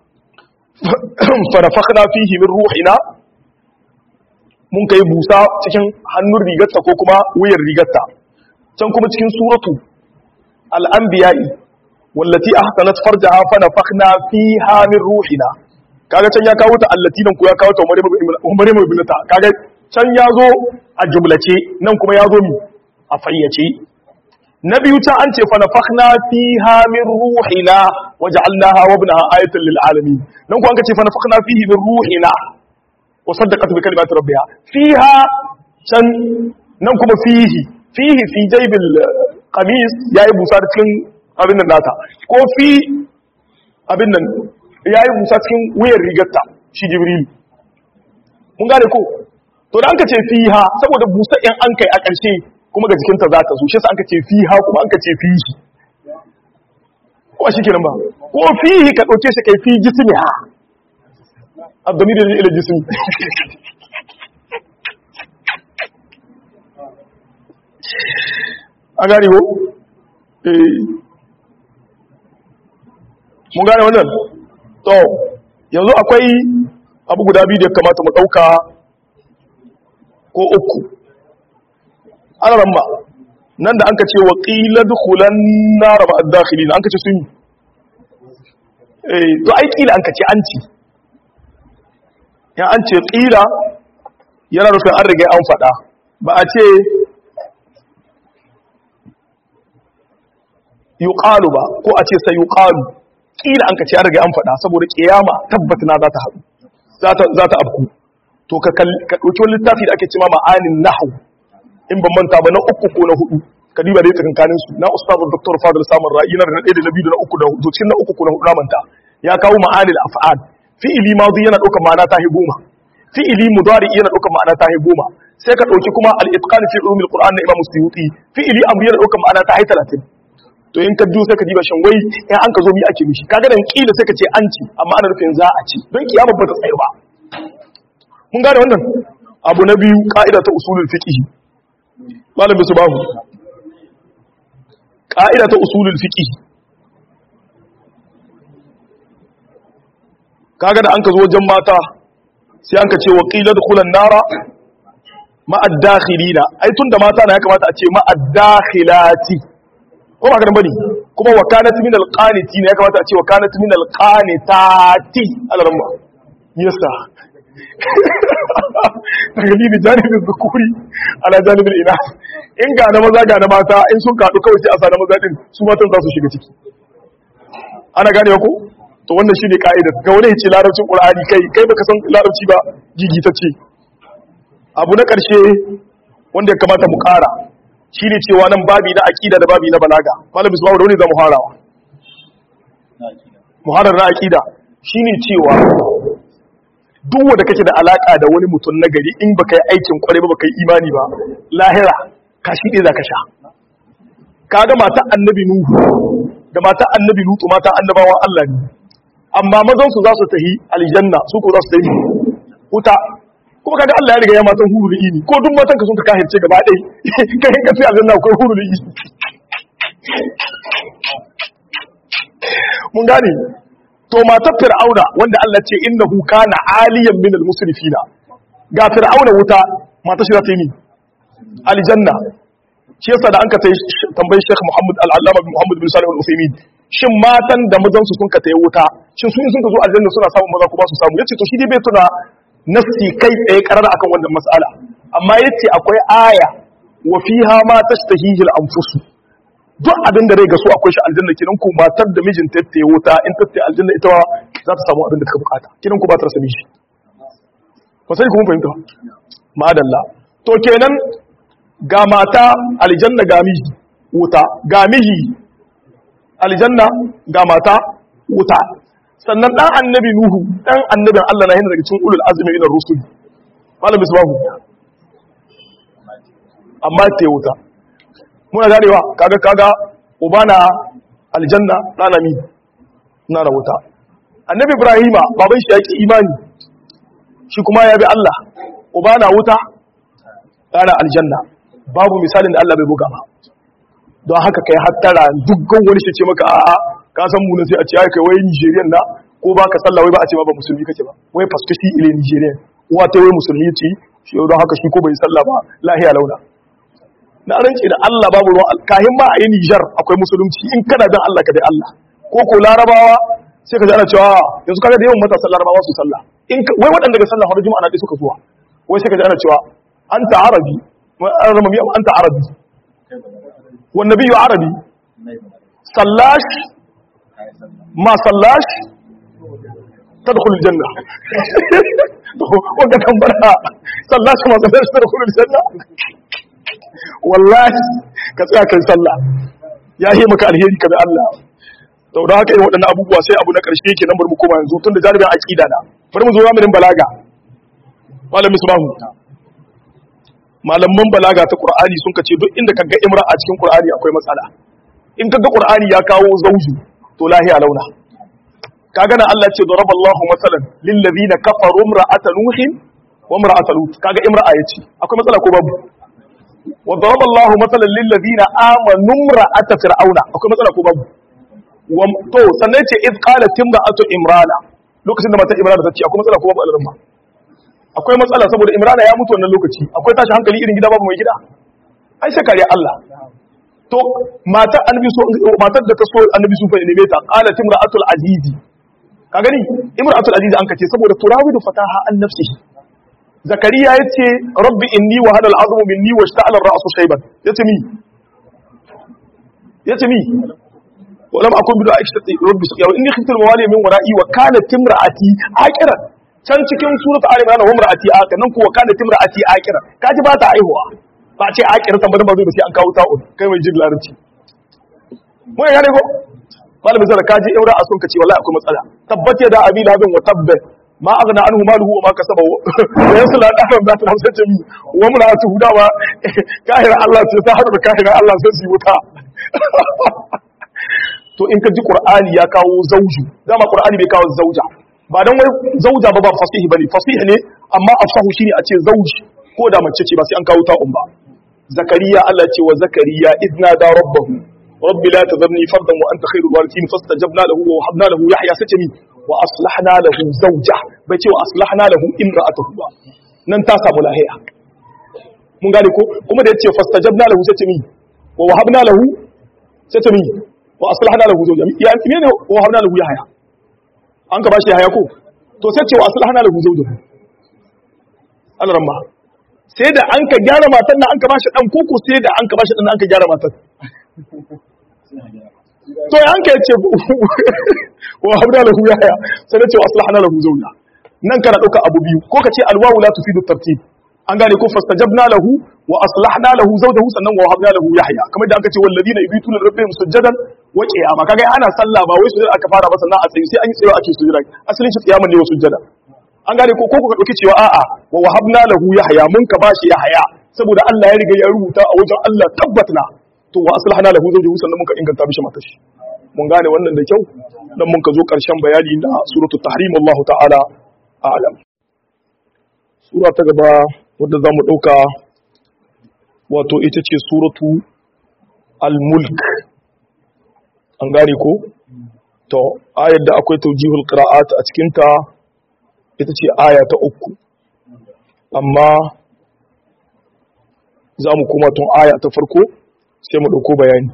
fa nafakhna fihi min ruhina mun kai busa cikin hannun rigarta ko kuma wuyar rigarta can kuma cikin suratu al-anbiya'i wallati ahsanat farjaha fa nafakhna fiha min ruhina kaga can ya kawo ta allati nan ko ya kawo ta Maryam ibn ta kaga can ya zo a jumlace nan kuma ya zo mi a fayyace na biyu ta an ce fa nafakhna fiha min ruhina waja'alnaha wa ibnaha ayatan lil alamin nan ko an ce fa nafakhna fihi min ruhina wa saddaqat bi kalimati rabbiha fiha can nan kuma fihi fihi fi jaybil qamis yayi busa cikin abin nan nata ko fi abin nan yayi busa cikin wuyar rigarta shi jibril mun gane ko to da an ka ce fiha saboda busa in an kai a ƙarshe kuma ga jikinta za ta zo shi sa an ka ce fiha kuma an ka ce fihi ko shi kenan ba ko fihi ka ɗauke shi kai fi jismiha abdamir da ila jismi an gane ko eh mun gane wannan to yanzu akwai abu guda biyu da ya kamata mu dauka ko uku ana ramma nan da an ka ce wa ƙila dukulan nara ba dakhili an ka ce sun yi eh to ai ƙila an ka ce an ci ya an ce ƙila yana nufin an riga an faɗa ba a ce yuqalu ba ko a ce sai yuqalu ƙila an ka ce an riga an faɗa saboda ƙiyama tabbata na za ta haɗu za ta abku to ka ɗauki wani littafi da ake cima ma'anin nahu in ban manta ba na uku ko na hudu ka diba da tsakankanin su na ustazu dr fadil samun ra'i na da ɗaya da na biyu da na uku da hudu cikin na uku ko na hudu na manta ya kawo ma'anil af'al fi'ili madi yana ɗaukar ma'ana ta goma fi'ili mudari yana ɗaukar ma'ana ta goma sai ka ɗauki kuma al-itqan fi ulumil qur'an na imam suyuti fi'ili amri yana ɗaukar ma'ana ta hai 30 to in ka duba sai ka diba shin wai in an ka zo mi ake mishi kaga dan kila sai ka ce an ci amma ana nufin za a ci don kiyama ba ta tsaye ba mun gane wannan abu na biyu ka'ida ta usulul fiqh malam bisu babu ka'ida ta usulul fiqh kaga da an ka zo wajen mata sai an ka ce waqila dukhulan nara ma'ad dakhilina ai tunda mata na ya kamata a ce ma'ad dakhilati ko ba ka bane kuma wakanat min alqaniti ne ya kamata a ce wakanat min alqanitati alarma yasa tagalili janibin zukuri ala janibin ina in ga na maza ga na mata in sun kaɗu kawai sai a sa na maza din su matan za su shiga ciki ana gane ku to wannan shine ka'ida ga wani ya ce larabcin qur'ani kai kai baka san larabci ba gigitacce abu na ƙarshe wanda ya kamata mu ƙara shine cewa nan babi na aqida da babi na balaga malam bisbahu da wani zamu harawa muharar na aqida shine cewa duk wanda kake da alaka da wani mutum na gari in baka yi aikin kwarai ba baka yi imani ba lahira ka shi ɗaya zaka sha kaga mata annabi nuhu da mata annabi lutu mata annabawan Allah ne amma mazan su za su tahi aljanna su ko za su tahi wuta kuma kaga Allah ya riga ya matan huru da ini ko duk matan ka sun ka kahirce gaba ɗai kai ka sai aljanna akwai huru da ini mun gane to matar fir'auna wanda Allah ce innahu kana aliyan min al-musrifina ga fir'auna wuta mata shi za ta yi ni aljanna shi yasa da an ka tambayi Sheikh Muhammad al-Allama bin Muhammad bin Salih al-Uthaymeen shin matan da mazan su sun ka tayi wuta shin su in sun ka zo aljanna suna samun maza ko ba su samu yace to shi dai bai tuna nafsi kai tsaye karara akan wannan mas'ala amma yace akwai aya wa fiha ma tashtahihi al-anfusu duk abin da rai ga su akwai shi aljanna kinan ku matar da mijin ta tayi wuta in ta tayi aljanna ita za ta samu abin da ta bukata kinan ku ba ta rasa miji ba sai ku mun fahimta ma'adalla to kenan ga mata aljanna ga miji wuta ga miji aljanna ga mata wuta sannan dan annabi nuhu dan annabin Allah na yana daga cikin ulul azmi ila rusul malam misbahu amma ta wuta muna ganewa kaga kaga ubana aljanna dana mi na da wuta annabi ibrahima baban shi yake imani shi kuma ya bi Allah ubana wuta dana aljanna babu misalin da Allah bai buga ba don haka kai hattara dukkan wani shi ce maka a'a ka san mu sai a ce ai kai wai Nigerian na ko ba ka sallah wai ba a ce ba ba musulmi kake ba wai fasto shi ile Nigerian uwa ta wai musulmi ce shi don haka shi ko bai sallah ba lahiya launa na rance da Allah babu ruwan kahin ma a yi Niger akwai musulunci in kana dan Allah ka dai Allah ko ko larabawa sai ka ji ana cewa yanzu kaga da yawan matasan larabawa su sallah in wai waɗanda ga sallah har juma'a na dai suka zuwa wai sai ka ji ana cewa anta arabi رمى أنت عربي والنبي عربي صلاش ما صلاش تدخل الجنة وقت أمبرها صلاش ما صلاش تدخل الجنة والله كسيا كي صلى يا هي مكا الهيري كبه الله to da haka irin waɗannan abubuwa sai abu na ƙarshe ke nan bari mu koma yanzu tun da jaribin aƙida na bari mu zo zamanin balaga malamin subahu malaman balaga ta qur'ani sun kace duk inda kaga imra a cikin qur'ani akwai matsala in kaga qur'ani ya kawo zauju to lahiya launa kaga nan Allah ce daraballahu masalan lil ladina kafaru imra'ata nuhin wa imra'ata lut kaga imra'a yace akwai matsala ko babu wa daraba Allah mathalan lil ladina amanu imra'ata fir'auna akwai matsala ko babu wa to sannan ce id qalat imra'atu imrana lokacin da matar imrana ta ce akwai matsala ko babu alalma akwai matsala saboda imrana ya mutu wannan lokaci akwai tashi hankali irin gida babu mai gida ai sai kariya Allah to matar annabi so matar da ta so annabi su fa ne ta qalat imra'atul azizi ka gani imra'atul azizi an kace saboda turawidu fataha an nafsihi zakariya yace rabbi inni wa hada al'azmu minni wa ishta'ala ar-ra'su shayban yace mi yace mi ولم أكن بدعاء ربي سقيا إني خفت الموالي من ورائي وكانت امرأتي آكرا can cikin surat Ali Imran wa imra'ati akira nan kuwa kana timra'ati akira kaji ba ta aihuwa ba ce akira tambar ba zai ba sai an kawo ta'un kai mai jin larabci mun gane ko malamin zara kaji aure a sun kace wallahi akwai matsala tabbata da abi labin wa tabba ma aghna anhu maluhu wa ma kasaba wa yasla dafan ba ta hamsa jami wa mura'atu hudawa kahira Allah ce ta hadu da kahira Allah sai su wuta to in ka ji qur'ani ya kawo zauju dama qur'ani bai kawo zauja ba dan wai zauja ba ba fasihi bane fasihi ne amma afsahu shine a ce zauji ko da mace ce ba sai an kawo ta'un ba zakariya Allah ce wa zakariya idna da rabbahu rabbi la tadharni fardan wa anta khairul warithin fastajabna lahu wa wahabna lahu yahya satami wa aslahna lahu zawja bai ce wa aslahna lahu imra'atuhu ba nan ta samu lahiya mun gane ko kuma da yace fastajabna lahu satami wa wahabna lahu satami wa aslahna lahu zawja ya ne wa wahabna lahu yahya an ka bashi yahya ko to sai ce wa aslahna lahu zawja Allah ramma sai da an ka gyara matan nan an ka bashi dan koko sai da an ka bashi dan an ka gyara matan to ya an ka yace wa habda lahu yahya sai da ce wa aslahna lahu zawja nan kana dauka abu biyu ko ka ce alwawu la tufidu tartib an gane ko fastajabna lahu wa aslahna lahu zawjahu sannan wa habna lahu yahya kamar da aka ce walladina yubituna rabbihim sujadan wa qiyama kaga ana sallah ba wai sujada aka fara ba sannan a tsayi sai an yi tsayo ake sujada asalin shi qiyaman ne wa sujada an gane ko ko ka dauki cewa a'a wa wahabna lahu yahya mun ka bashi yahya saboda Allah ya riga ya rubuta a wajen Allah tabbatna to wa aslahna lahu zawjahu sannan mun ka inganta mishi matar shi mun gane wannan da kyau dan mun ka zo karshen bayani na suratul tahrim Allah ta'ala a'lam sura ta gaba wadda zamu dauka wato ita ce suratu al-mulk an gane ko to ayar da akwai tawjihul qira'at a cikin ta ita ce aya ta uku amma za mu kuma tun aya ta farko sai mu ɗauko bayani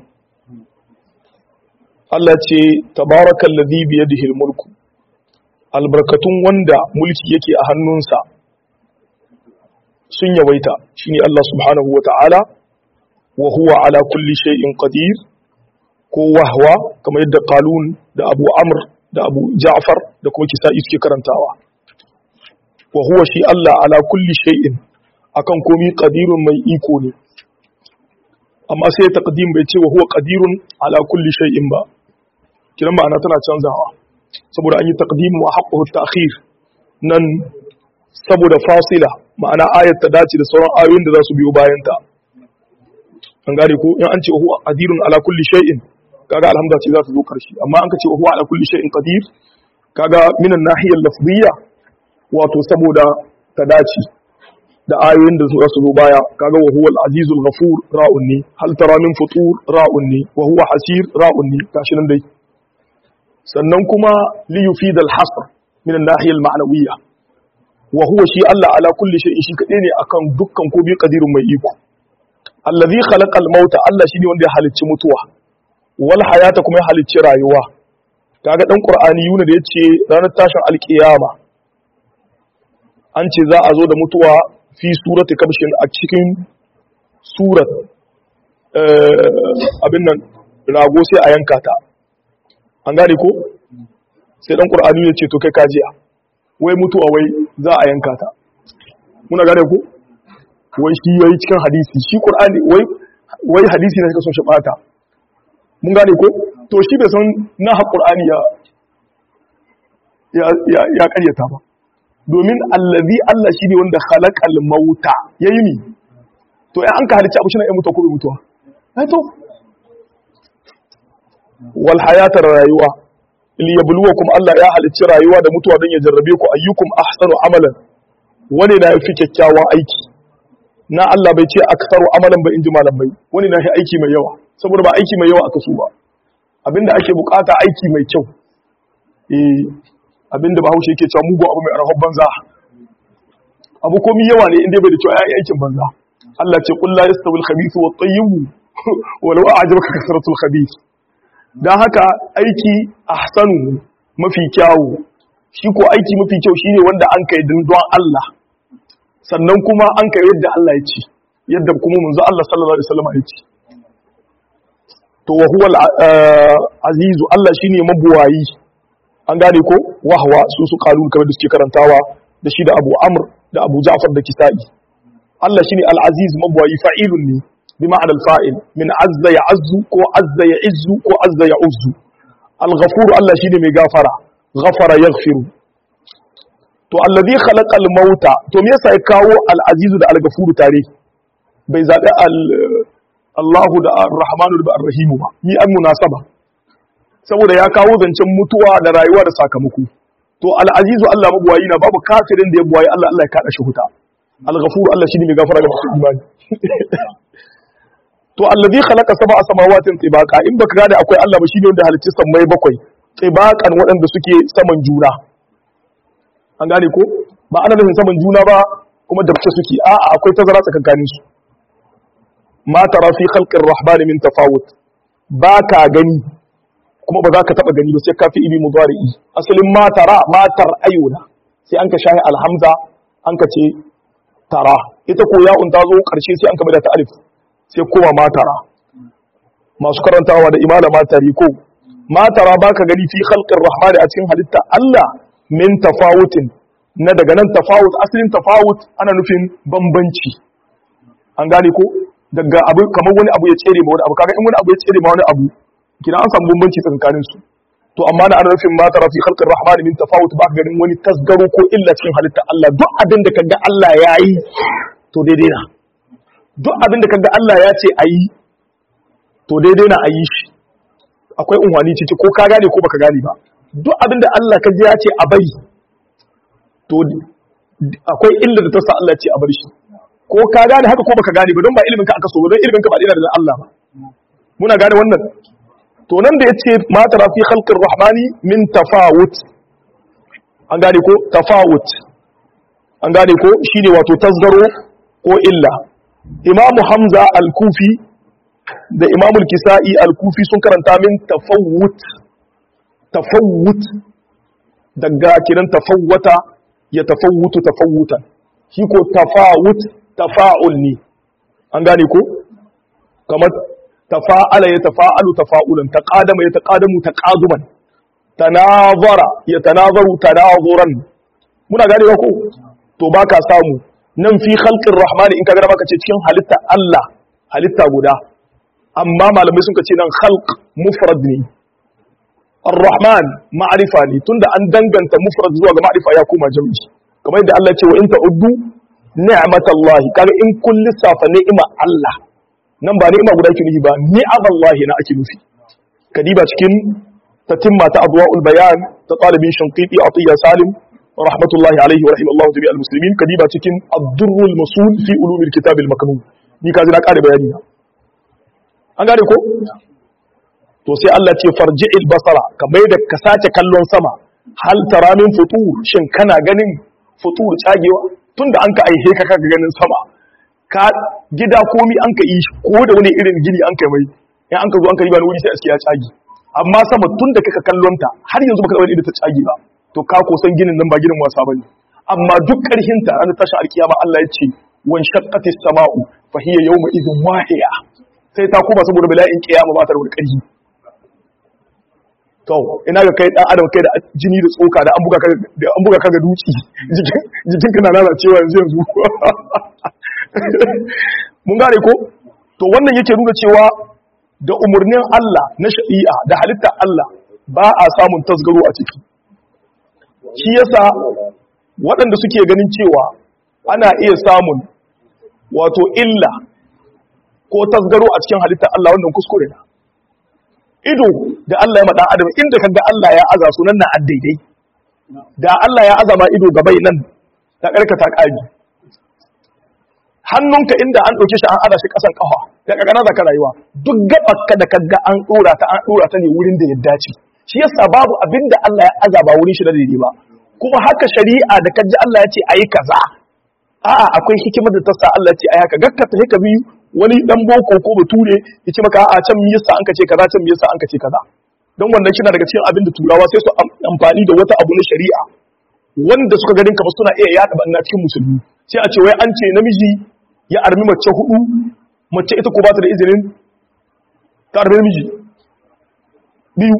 Allah ce tabarakan ladhi bi yadihi mulku albarkatun wanda mulki yake a hannunsa sun yawaita shine Allah subhanahu wata'ala wa huwa ala kulli shay'in qadir ko wahwa kamar yadda qalun da Abu Amr da Abu Ja'far da kuma Kisa'i suke karantawa wa huwa shi Allah ala kulli shay'in akan komi qadirun mai iko ne amma sai taqdim bai ce wa huwa qadirun ala kulli shay'in ba kiran ma'ana tana canzawa saboda an yi taqdim wa haqquhu ta'khir nan saboda fasila ma'ana ayat ta dace da sauran ayoyin da za su biyo bayan ta an gane ko in an ce huwa qadirun ala kulli shay'in kaga alhamdulillah ce za ta zo karshe amma an ka ce huwa ala kulli shay'in qadir kaga minan nahiyar lafziyya wato saboda ta dace da ayoyin da za su zo baya kaga wa huwa al-azizul ghafur ra'un ne hal tara min futur ra'un ne wa huwa hasir ra'un ne gashi nan dai sannan kuma li yufid al-hasr min an-nahiyah al-ma'nawiyya wa huwa shi Allah ala kulli shay'in shi kadai ne akan dukkan ko bi qadirun mai iko allazi khalaqa al-mauta Allah shine wanda ya halicci mutuwa wal hayata kuma ya halicci rayuwa kaga dan qur'ani yuna da yace ranar tashin alkiyama an ce za a zo da mutuwa fi surati kabshin a cikin surat abin nan rago sai a yanka ta an gane ko sai dan qur'ani ya ce to kai kajiya wai mutuwa wai za a yanka ta muna gane ko wai shi yayi cikin hadisi shi qur'ani wai wai hadisi ne suka so shi bata mun gane ko to shi bai san na ha qur'ani ya ya ya karyata ba domin allazi Allah shi ne wanda khalaqal mauta yayi ni to ai an ka halicci abu shine ai mutuwa ko bai mutuwa ai to wal hayatar rayuwa li yabluwakum Allah ya halicci rayuwa da mutuwa don ya jarrabe ku ayyukum ahsanu amalan wani da yafi kyakkyawan aiki na Allah bai ce aktaru amalan ba in ji malamai wani na shi aiki mai yawa saboda ba aiki mai yawa aka so ba abinda ake bukata aiki mai kyau eh abinda bahaushe yake cewa mugu abu mai arhab banza abu komi yawa ne inda bai da cewa yayi aikin banza Allah ce qul la yastawi al-khabithu wat-tayyib walau a'jabaka kasratul khabith dan haka aiki ahsanu mafi kyawu shi ko aiki mafi kyau shine wanda an kai don Allah sannan kuma an kai yadda Allah ya ce yadda kuma manzo Allah sallallahu alaihi wasallam ya ce to wa huwa azizu Allah shine mabuwayi an gane ko wahwa su su kalun kamar da suke karantawa da shi da Abu Amr da Abu Ja'far da Kisa'i Allah shine al-aziz mabuwayi fa'ilun ne bi ma'ana al-fa'il min azza ya'azzu ko azza ya'izzu ko azza ya'uzzu al-ghafur Allah shine mai gafara ghafara yaghfiru to alladhi khalaqa al-mauta to me yasa ya kawo al-azizu da al-ghafur tare bai zabi al Allahu da Ar-Rahmanu da Ar-Rahimu ba ni an munasaba saboda ya kawo zancen mutuwa da rayuwa da sakamako to al-azizu Allah mabuwayi na babu kafirin da ya buwayi Allah Allah ya kada shi huta al-ghafur Allah shine mai gafara ga masu imani to alladhi khalaqa sab'a samawatin tibaqa in baka gane akwai Allah ba shine wanda halicci sammai bakwai tibaqan waɗanda suke saman juna an gane ko ba ana nufin saman juna ba kuma da suke a'a akwai tazara tsakankanin su ma tara fi khalqir rahmani min tafawut ba ka gani kuma ba za ka taba gani ba sai ka fi ibi mudari'i asalin ma tara ma tar ayuna sai an ka shahi alhamza an ka ce tara ita ko ya'un ta zo karshe sai an ka bada ta alif sai kowa ma tara masu karantawa da imala ma tari ko ma tara ba ka gani fi khalqir rahmani a cikin halitta Allah min tafawutin na daga nan tafawut asalin tafawut ana nufin bambanci an gane ko daga abu kamar wani abu ya tsere ma wani abu kaga in wani abu ya tsere ma wani abu kina an samu bambanci tsakanin su to amma na ana nufin ma tara fi khalqir rahman min tafawut ba ganin wani tasgaro ko illa cikin halitta Allah duk abin da kaga Allah yayi to daidai na duk abin da kaga Allah ya ce ayi to daidai na ayi shi akwai unwani ciki ko ka gane ko baka gane ba duk abin da Allah kaji ya ce a bari to akwai illa da ta sa Allah ya ce a bar shi ko ka gane haka ko baka gane ba don ba ilimin ka aka so ba don ilimin ka ba dina da Allah ba muna gane wannan to nan da yace ma tara fi khalqir rahmani min tafawut an gane ko tafawut an gane ko shine wato tasgaro ko illa imam hamza al-kufi da imam al-kisa'i al-kufi sun karanta min tafawut tafawut daga kiran tafawwata ya tafawutu tafawutan shi ko tafawut tafa'ul ne an gane ko kamar tafa'ala ya tafa'alu tafa'ulan taqadama ya taqadamu taqaduman tanazara ya tanazaru tanazuran muna gane ba ko to baka samu nan fi khalqir rahmani in kaga baka ce cikin halitta Allah halitta guda amma malamai sun ce nan khalq mufrad ne ar-rahman ma'rifa ne tunda an danganta mufrad zuwa ga ma'rifa ya koma jam'i kamar yadda Allah ya ce wa in ta'uddu ni'matallahi kaga in kun lissafa ni'ima Allah nan ba ni'ima guda ke nufi ba ni'amallahi na ake nufi kadiba cikin tatimma ta adwaul bayan ta talibin shanqiti atiya salim rahmatullahi alaihi wa rahimallahu tabi'al muslimin kadiba cikin ad-durrul masul fi ulumil kitab al-maknun ni kaji na kare bayani na an gane ko to sai Allah ce farji'il basara kamar da ka sace kallon sama hal tara min futur shin kana ganin futur tsagewa tunda an ka aihe ka kaga ganin sama ka gida komi an ka yi ko da wani irin gini an kai mai in an ka zo an ka yi ba wuri sai aske ya tsage amma sama tun da kaka kallon ta har yanzu baka da wani ta tsage ba to ka ko san ginin nan ba ginin wasa bane amma duk karhin ta an tashi alkiyama Allah ya ce wan shaqqatis sama'u fa hiya yawma idhin wahiya sai ta kuma saboda bala'in kiyama ba ta da wani karhi to ina ga kai dan adam kai da jini da tsoka da an buga ka da an buga ka ga duci jikin jikin ka na lalacewa yanzu yanzu mun gane ko to wannan yake nuna cewa da umurnin Allah na shari'a da halitta Allah ba a samun tasgaro a ciki shi yasa waɗanda suke ganin cewa ana iya samun wato illa ko tasgaro a cikin halitta Allah wannan kuskure na ido da Allah ya maɗa adam inda kaga Allah ya aza sunan na addaidai da Allah ya azama ido gabai nan ta karkata ƙari hannunka inda an ɗauke shi an ada shi ƙasan ƙafa da ƙaƙana za ka rayuwa duk gaɓarka da kaga an ɗora ta an ɗora ta ne wurin da ya dace shi yasa babu abin da Allah ya azaba wurin shi da daidai ba kuma haka shari'a da kaji Allah ya ce ayi kaza a'a akwai hikimar da ta sa Allah ya ce ayi haka gakka ta haka biyu wani dan boko ko bature ya ce maka a'a can me yasa an ka ce kaza can me yasa an ka ce kaza don wannan shi na daga cikin abin da turawa sai su amfani da wata abu na shari'a wanda suka ganin kamar suna iya yaɗa banna cikin musulmi sai a ce wai an ce namiji ya armi mace hudu mace ita ko ba ta da izinin ta armi namiji biyu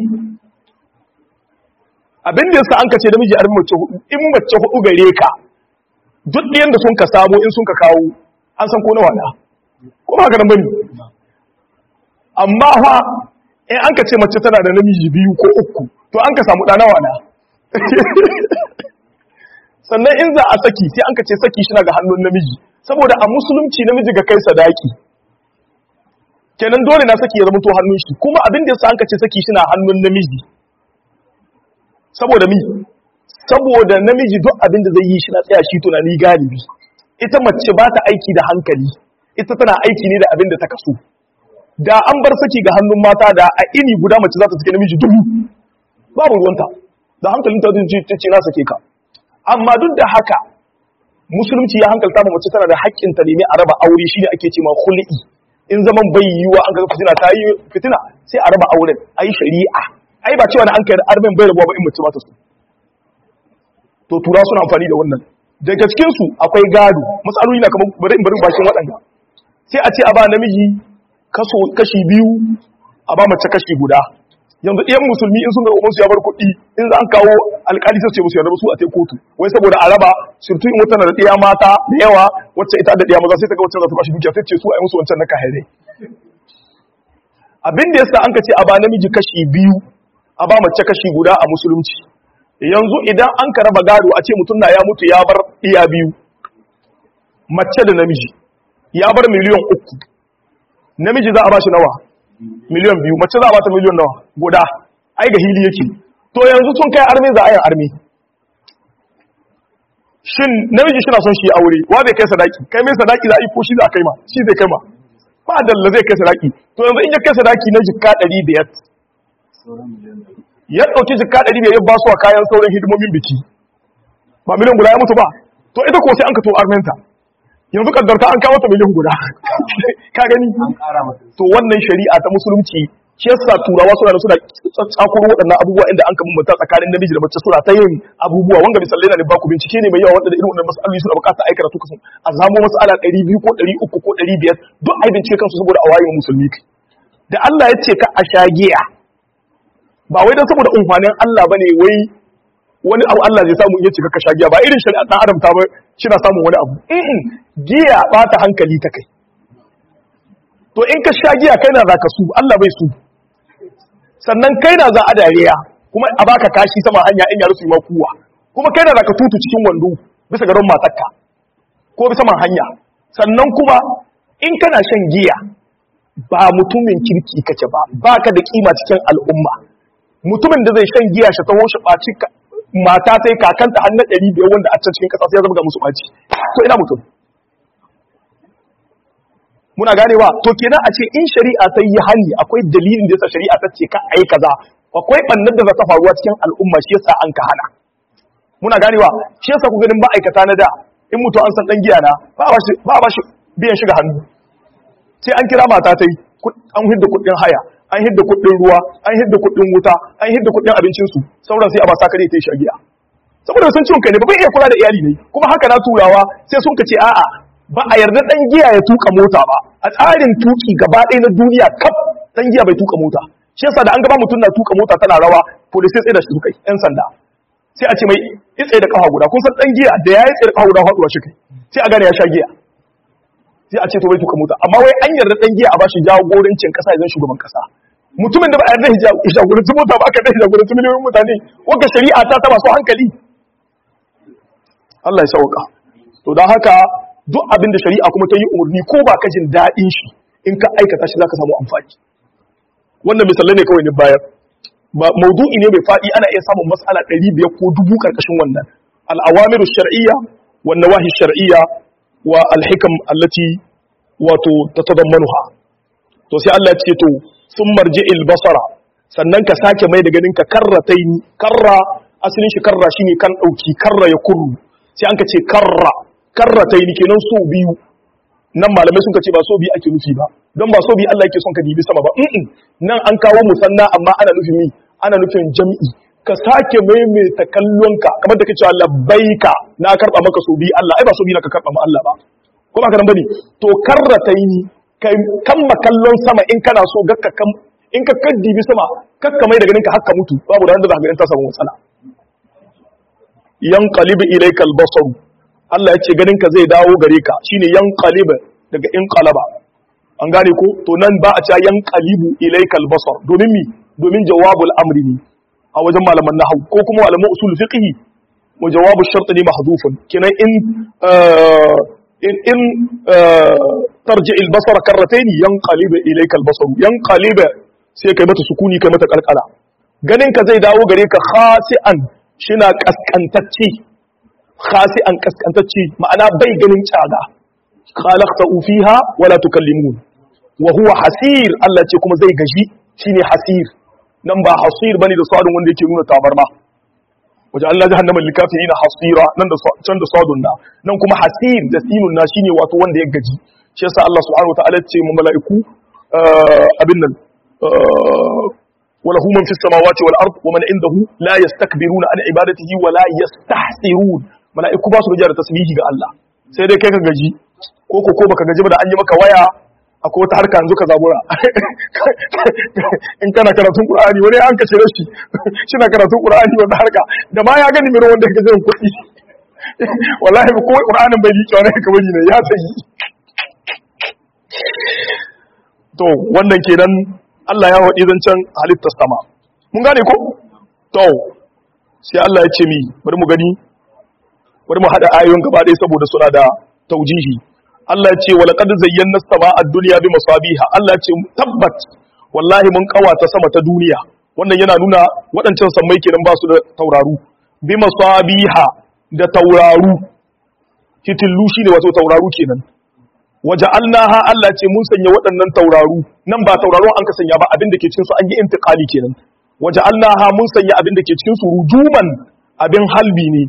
abin da yasa an ka ce namiji armi mace hudu in mace hudu gare ka duk ɗayan da sun ka samu in sun ka kawo an san ko nawa na ko ba haka nan bane amma fa in an ka ce mace tana da namiji biyu ko uku to an ka samu ɗana wana sannan in za a saki sai an ka ce saki shi ga hannun namiji saboda a musulunci namiji ga kai sadaki kenan dole na saki ya zama to hannun shi kuma abin da yasa an ka ce saki shi na hannun namiji saboda mi saboda namiji duk abin da zai yi shi na tsaya shi tunani galibi ita mace ba ta aiki da hankali ita tana aiki ne da abin da ta kaso da an bar saki ga hannun mata da a ini guda mace za ta sake namiji dubu babu ruwanta da hankalin ta ce ce na sake ka amma duk da haka musulunci ya hankalta ma mace tana da haƙƙin ta nemi a raba aure shine ake ce ma khul'i in zaman bai yiwa an ga fitina ta yi fitina sai a raba auren ayi shari'a ai ba cewa na an kai armen bai rabuwa ba in mace ba ta so to tura suna amfani da wannan daga cikin su akwai gado matsaloli na kamar bari in bari bakin waɗanda sai a ce a ba namiji kaso kashi biyu a ba mace kashi guda yanzu ɗiyan musulmi in sun ga ubansu ya bar kuɗi in za an kawo alƙali sai ce musu yarda su a tai kotu wai saboda a raba surtu in wata na da ɗiya mata da yawa wacce ita da ɗiya maza sai ta ga wacce za ta bashi dukiya sai ce su a yi musu wancan na kahire abin da yasa an ka ce a ba namiji kashi biyu a ba mace kashi guda a musulunci yanzu idan an ka raba gado a ce mutum na ya mutu ya bar ɗiya biyu mace da namiji ya bar miliyan uku namiji za a ba shi nawa miliyan biyu mace za a bata miliyan nawa guda ai ga hili yake to yanzu sun kai arme za a yin arme shin namiji shi na son shi aure wa zai kai sadaki kai mai sadaki za a yi ko shi za a kai ma shi zai kai ma ba dalla zai kai sadaki to yanzu in ya kai sadaki na jikka ɗari biyar ya ɗauki jikka ɗari biyar ya ba su a kayan sauran hidimomin biki ba miliyan guda ya mutu ba to ita ko sai an ka to armenta yanzu kaddarta an kawo ta miliyan guda ka gani to wannan shari'a ta musulunci shi yasa turawa suna da suna tsakuro waɗannan abubuwa inda an kamun mata tsakanin namiji da mace suna ta yin abubuwa wanga misalai na da baku bincike ne mai yawa wanda da irin wannan masaloli suna bukata aikata to kasan a zamo masala 200 ko 300 ko 500 duk ai bincike kansu saboda a wayewa musulmi da Allah ya ce ka a shagiya ba wai dan saboda umfanin Allah bane wai wani abu Allah zai samu iya cika ka sha giya ba irin shari'a dan adam ta ba na samun wani abu in giya ba ta hankali ta kai to in ka sha giya kai na za ka su Allah bai su sannan kai na za a dariya kuma a baka kashi sama hanya in yaro su yi makuwa kuma kai na za ka tutu cikin wando bisa garin matakka ko bisa man hanya sannan kuma in kana shan giya ba mutumin kirki kake ba baka da kima cikin al'umma mutumin da zai shan giya shi taho shi ɓaci mata sai kakanta har na ɗari biyar wanda a can cikin ƙasa sai ya zama ga musu ɓaci to ina mutum muna ganewa to kenan a ce in shari'a ta yi hani akwai dalilin da yasa shari'a ta ce ka ai kaza akwai bannan da za ta faruwa cikin al'umma shi yasa an ka hana muna ganewa shi yasa ku ganin ma'aikata na da in mutum an san dan giya na ba ba shi biyan shiga hannu sai an kira mata ta yi an hidda kuɗin haya an hidda kuɗin ruwa an hidda kuɗin wuta an hidda kuɗin abincinsu sauran sai a ba sa kare ta yi shagiya saboda sun ciwon kai ne ba bai iya kula da iyali ne kuma haka na turawa sai sun ka ce a'a ba a yarda dan giya ya tuka mota ba a tsarin tuki gaba ɗaya na duniya kaf dan giya bai tuka mota shi yasa da an gaba mutum na tuka mota tana rawa police sai da shi kai yan sanda sai a ce mai itse da kafa guda kun san dan giya da ya yi tsaye da kafa guda faduwa shi kai sai a gane ya sha giya sai a ce to bai tuka mota amma wai an yarda dan giya a bashi jagorancin kasa idan shugaban kasa mutumin da ba a yarda ya jagoranci mota ba aka da jagoranci miliyoyin mutane wanda shari'a ta ta masu hankali Allah ya sauka to don haka duk abin da shari'a kuma ta yi umarni ko ba ka jin daɗin shi in ka aikata shi zaka samu amfani wannan misalai ne kawai ne bayar maudu'i ne mai faɗi ana iya samun mas'ala ɗari biyar ko dubu ƙarƙashin wannan al'awamiru shar'iyya wa nawahi shar'iyya wa alhikam allati wato tatadammanuha to sai Allah ya ce to sun marji'il basara sannan ka sake mai da ganin ka karrataini karra asalin shi karra shine kan dauki karra ya kurru sai an ka ce karra karrataini kenan so biyu nan malamai sun ka ce ba so biyu ake nufi ba don ba so biyu Allah yake son ka dibi sama ba mm nan an kawo musanna amma ana nufin mi ana nufin jam'i ka sake maimaita kallonka kamar da kace labbaika na karba maka so biyu Allah ai ba so biyu ka karba ma Allah ba ko ba ka nan bane to karrataini kai kamma kallon sama in kana so gakka kam in ka kaddibi sama kakka mai da ganin ka hakka mutu babu da wanda za ka ganin ta samu matsala yanqalibu ilayka al-basar Allah ya ce ganin ka zai dawo gare ka shine yanqalibu daga inqalaba an gane ko to nan ba a cewa yanqalibu ilayka al-basar domin mi domin jawabul amri ne a wajen malaman nahwu ko kuma malaman usul fiqh wa jawabu shart ne mahdhufun kenan in in in tarji al-basar karratayn yanqalibu ilayka al-basar yanqalibu sai kai mata sukuni kai mata kalkala ganin ka zai dawo gare ka khasi'an shina kaskantacce khasi'an kaskantacce ma'ana bai ganin tsaga khalaqta fiha wala tukallimun wa huwa hasir Allah ce kuma zai gaji shine hasir nan ba hasir bane da sadun wanda yake nuna tabarma waje Allah jahannama likafirina hasira nan da can da sadun na nan kuma hasir da sinun na shine wato wanda ya gaji shi yasa Allah subhanahu wa ta'ala ce mu mala'iku abin nan وله من في السماوات والارض ومن عنده لا يستكبرون عن عبادته ولا يستحسرون mala'iku ba su gaji da tasbihi ga Allah sai dai kai ka gaji ko ko ko baka gaji ba da an yi maka waya akwai wata harka yanzu ka zabura in kana karatun qur'ani wani an kace rashi shina karatun qur'ani wanda harka da ma ya gani miro wanda ka jin kuɗi wallahi ko qur'anin bai liƙe wani ka bari ne ya tsayi to wannan kenan Allah ya waɗi zancen halittar sama. Mun gane ko? To, sai Allah ya ce mi, bari mu gani, bari mu haɗa ayoyin gaba ɗaya saboda suna da taujihi. Allah ya ce, wala ƙadu zayyana sama a duniya bi masabiha. Allah ya ce, tabbat, wallahi mun ƙawata sama ta duniya. Wannan yana nuna waɗancan sammai kenan ba su da tauraru. Bi masabiha da tauraru. Hitillu shi ne wato tauraru kenan. waje alnaha Allah ce mun sanya waɗannan tauraru nan ba tauraro an ka sanya ba abin da ke cikin su an yi intiqali kenan waje alnaha mun sanya abin da ke cikin su rujuman abin halbi ne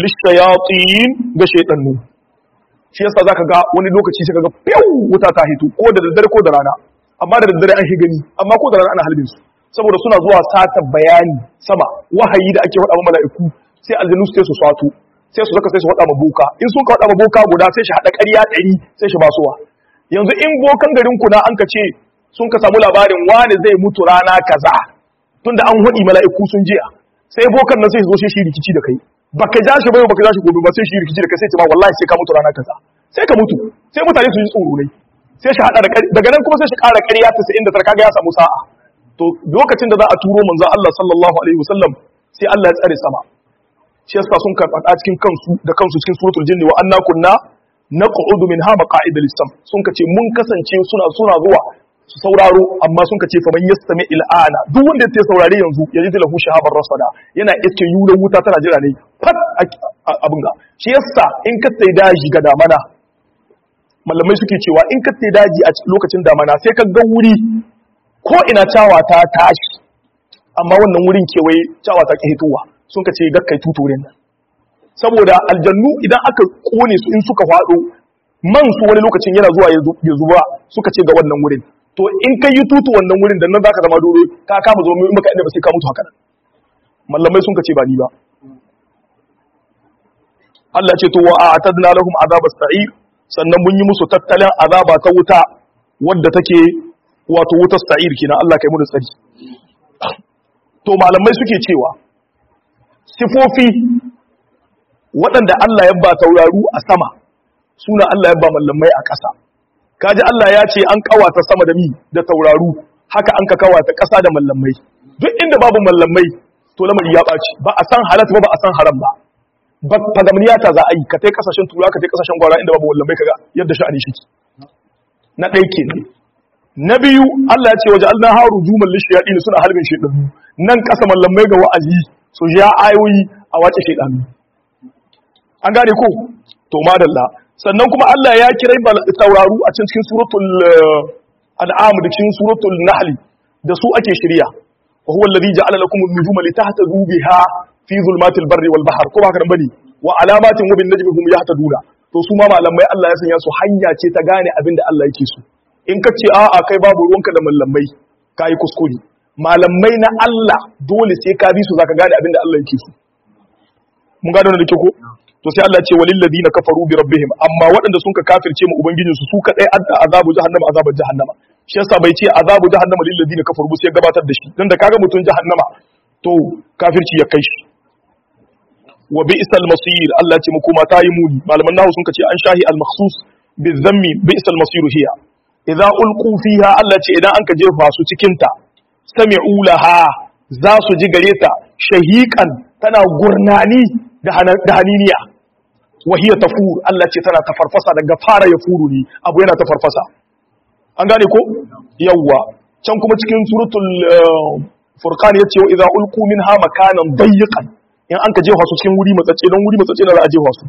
lishayatin ga shaytanu shi yasa zaka ga wani lokaci sai kaga fiu wuta ta hito ko da daddare ko da rana amma da daddare an shi gani amma ko da rana ana halbin su saboda suna zuwa sata bayani sama wahayi da ake faɗa wa mala'iku sai aljanu sai su sato sai su zaka sai su faɗa ma boka in sun ka faɗa ma boka guda sai shi haɗa ƙarya ɗari sai shi basuwa yanzu in bokan garin ku na an ka ce sun ka samu labarin wani zai mutu rana kaza tunda an haɗi mala'iku sun jiya sai bokan nan sai su zo sai shi rikici da kai baka ja shi bai baka ja shi gobe ba sai shi rikici da kai sai ce ma wallahi sai ka mutu rana kaza sai ka mutu sai mutane su ji tsoro ne sai shi haɗa da daga nan kuma sai shi ƙara ƙarya ta sai inda tarka ga ya samu sa'a to lokacin da za a turo manzo Allah sallallahu alaihi wasallam sai Allah ya tsare sama shi yasa sun karɓa cikin kansu da kansu cikin suratul jinni wa anna kunna naq'udu minha maqa'ida lis-sam sun kace mun kasance suna suna zuwa su sauraro amma sun kace fa man yastami il'ana duk wanda ya saurare yanzu ya ji lahu shahabar rasada yana iske yulan wuta tana jira ne fat abin ga shi yasa in ka sai daji ga damana malamai suke cewa in ka sai daji a lokacin damana sai ka ga wuri ko ina cawa ta tashi amma wannan wurin kewaye cawa ta ke hitowa sun ka ce gakkai tuturin nan saboda aljannu idan aka kone su in suka faɗo man su wani lokacin yana zuwa ya zuba suka ce ga wannan wurin to in ka yi tutu wannan wurin da nan za ka zama dole ka kama zo mai maka inda ba sai ka mutu haka nan mallamai sun ka ce ba ni ba Allah ce to wa a'tadna lahum azab as-sa'ir sannan mun yi musu tattalin azaba ta wuta wadda take wato wutar sa'ir kenan Allah kai mu da tsari to malamai suke cewa sifofi waɗanda Allah ya ba tauraru a sama suna Allah ya ba mallamai a ƙasa kaji Allah ya ce an kawata sama da mi da tauraru haka an ka kawata ƙasa da mallamai duk inda babu mallamai to lamari ya ɓaci ba a san halatta ba ba a san haram ba ba fagamniya ta za a yi ka tai kasashen tura ka tai kasashen gwara inda babu mallamai kaga yadda sha'ani shi na ɗaya kenan na biyu Allah ya ce waje Allah haru jumal lishiyaɗi suna halbin shaidanu nan ƙasa mallamai ga wa'azi su ja ayoyi a wace shaidanu an gane ko to madalla sannan kuma Allah ya kira tauraru a cikin suratul an'am da cikin suratul nahl da su ake shirya wa huwa alladhi ja'ala lakum an-nujuma litahtadu biha fi zulmatil barri wal bahr ko ba haka bane wa alamatin wa bin najmi hum yahtaduna to su ma malamai Allah ya sanya su hanya ce ta gane abin da Allah yake so in ka ce a'a kai babu ruwanka da malamai kai kuskure malamai na Allah dole sai ka bi su zaka gane abin da Allah yake so mun gane wannan da ke ko to sai Allah ce walil ladina kafaru bi rabbihim amma waɗanda sun ka kafirce mu ubangijin su su kadai adda azabu jahannama azabar jahannama shi yasa bai ce azabu jahannama lil ladina kafaru ba sai gabatar da shi dan da kaga mutun jahannama to kafirci ya kai shi wa bi'sal masir Allah ce muku mata yi muni malaman nahu sun ce an shahi al makhsus bi dhammi bi'sal masir hiya idza ulqu fiha Allah ce idan an ka jefa su cikin ta sami'u laha za su ji gare ta shahiqan tana gurnani da haniniya wahiyar tafur Allah ce tana tafarfasa daga fara ya furu ne abu yana tafarfasa an gane ko yawwa can kuma cikin suratul furqan yace wa idza ulqu minha makanan dayyqan in an ka jefa su cikin wuri matsatse don wuri matsatse na za a jefa su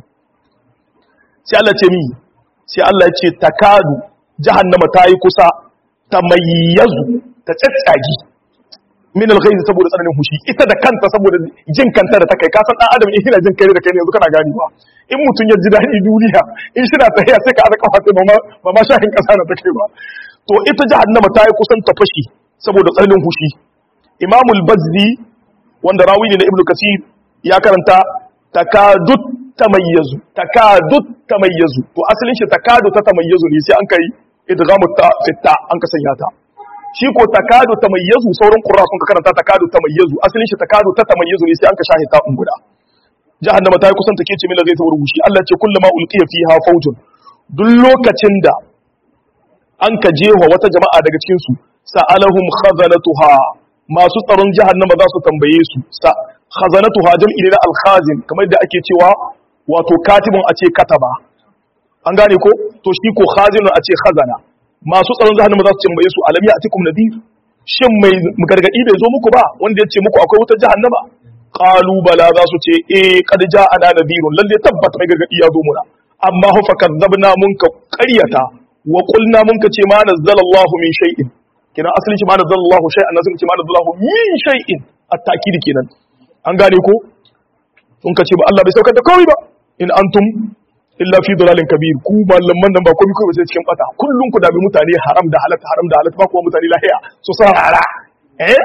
sai Allah ce mi sai Allah ce takadu jahannama ta yi kusa tamayyazu ta tsatsagi min alghayz saboda tsananin hushi ita da kanta saboda jin kanta da ta kai kasan dan adam in yana jin kai da kai ne yanzu kana gani ba in mutum ya ji daɗi duniya in shi na tafiya sai ka aza kafa sai ba ma shahin kasa na ta kai ba to ita jahannama ta yi kusan ta fashi saboda tsananin hushi imamul bazzi wanda rawi ne na ibnu kasir ya karanta takadut tamayyazu takadut tamayyazu to asalin shi takadu ta tamayyazu ne sai an kai idghamu ta fitta an ka sanya ta shi ko takadu tamayyazu sauran qurra sun ka karanta takadu tamayyazu asalin shi takadu ta tamayyazu ne sai an ka shahi ta guda jahannama ta yi kusan take ce min zai tawar wushi Allah ce kullama ulqiya fiha fawjun duk lokacin da an ka jewa wata jama'a daga cikin su sa'alahum khazanatuha masu tsaron jahannama za su tambaye su sa khazanatuha jam'i ne na al-khazin kamar da ake cewa wato katibun a ce kataba an gane ko to shi ko khazinun a ce khazana masu tsaron jahannama za su tambaye su alam ya'tikum nadir shin mai gargadi bai zo muku ba wanda ya ce muku akwai wutar jahannama qalu bala za su ce eh qad ja'ana nadirun lalle tabbata mai gargadi ya zo muna amma hu fakadzabna mun ka qaryata wa qulna mun ka ce ma nazzalallahu min shay'in kina asalin shi ma nazzalallahu shay'an nazin ce ma nazzalallahu min shay'in at-ta'kid kenan an gane ko sun ka ce ba Allah bai saukar da komai ba in antum illa fi dalalin kabir ku malaman nan ba komai kai ba sai cikin bata kullun ku dabi mutane haram da halal haram da halal ba kuma mutane lahiya su sarara eh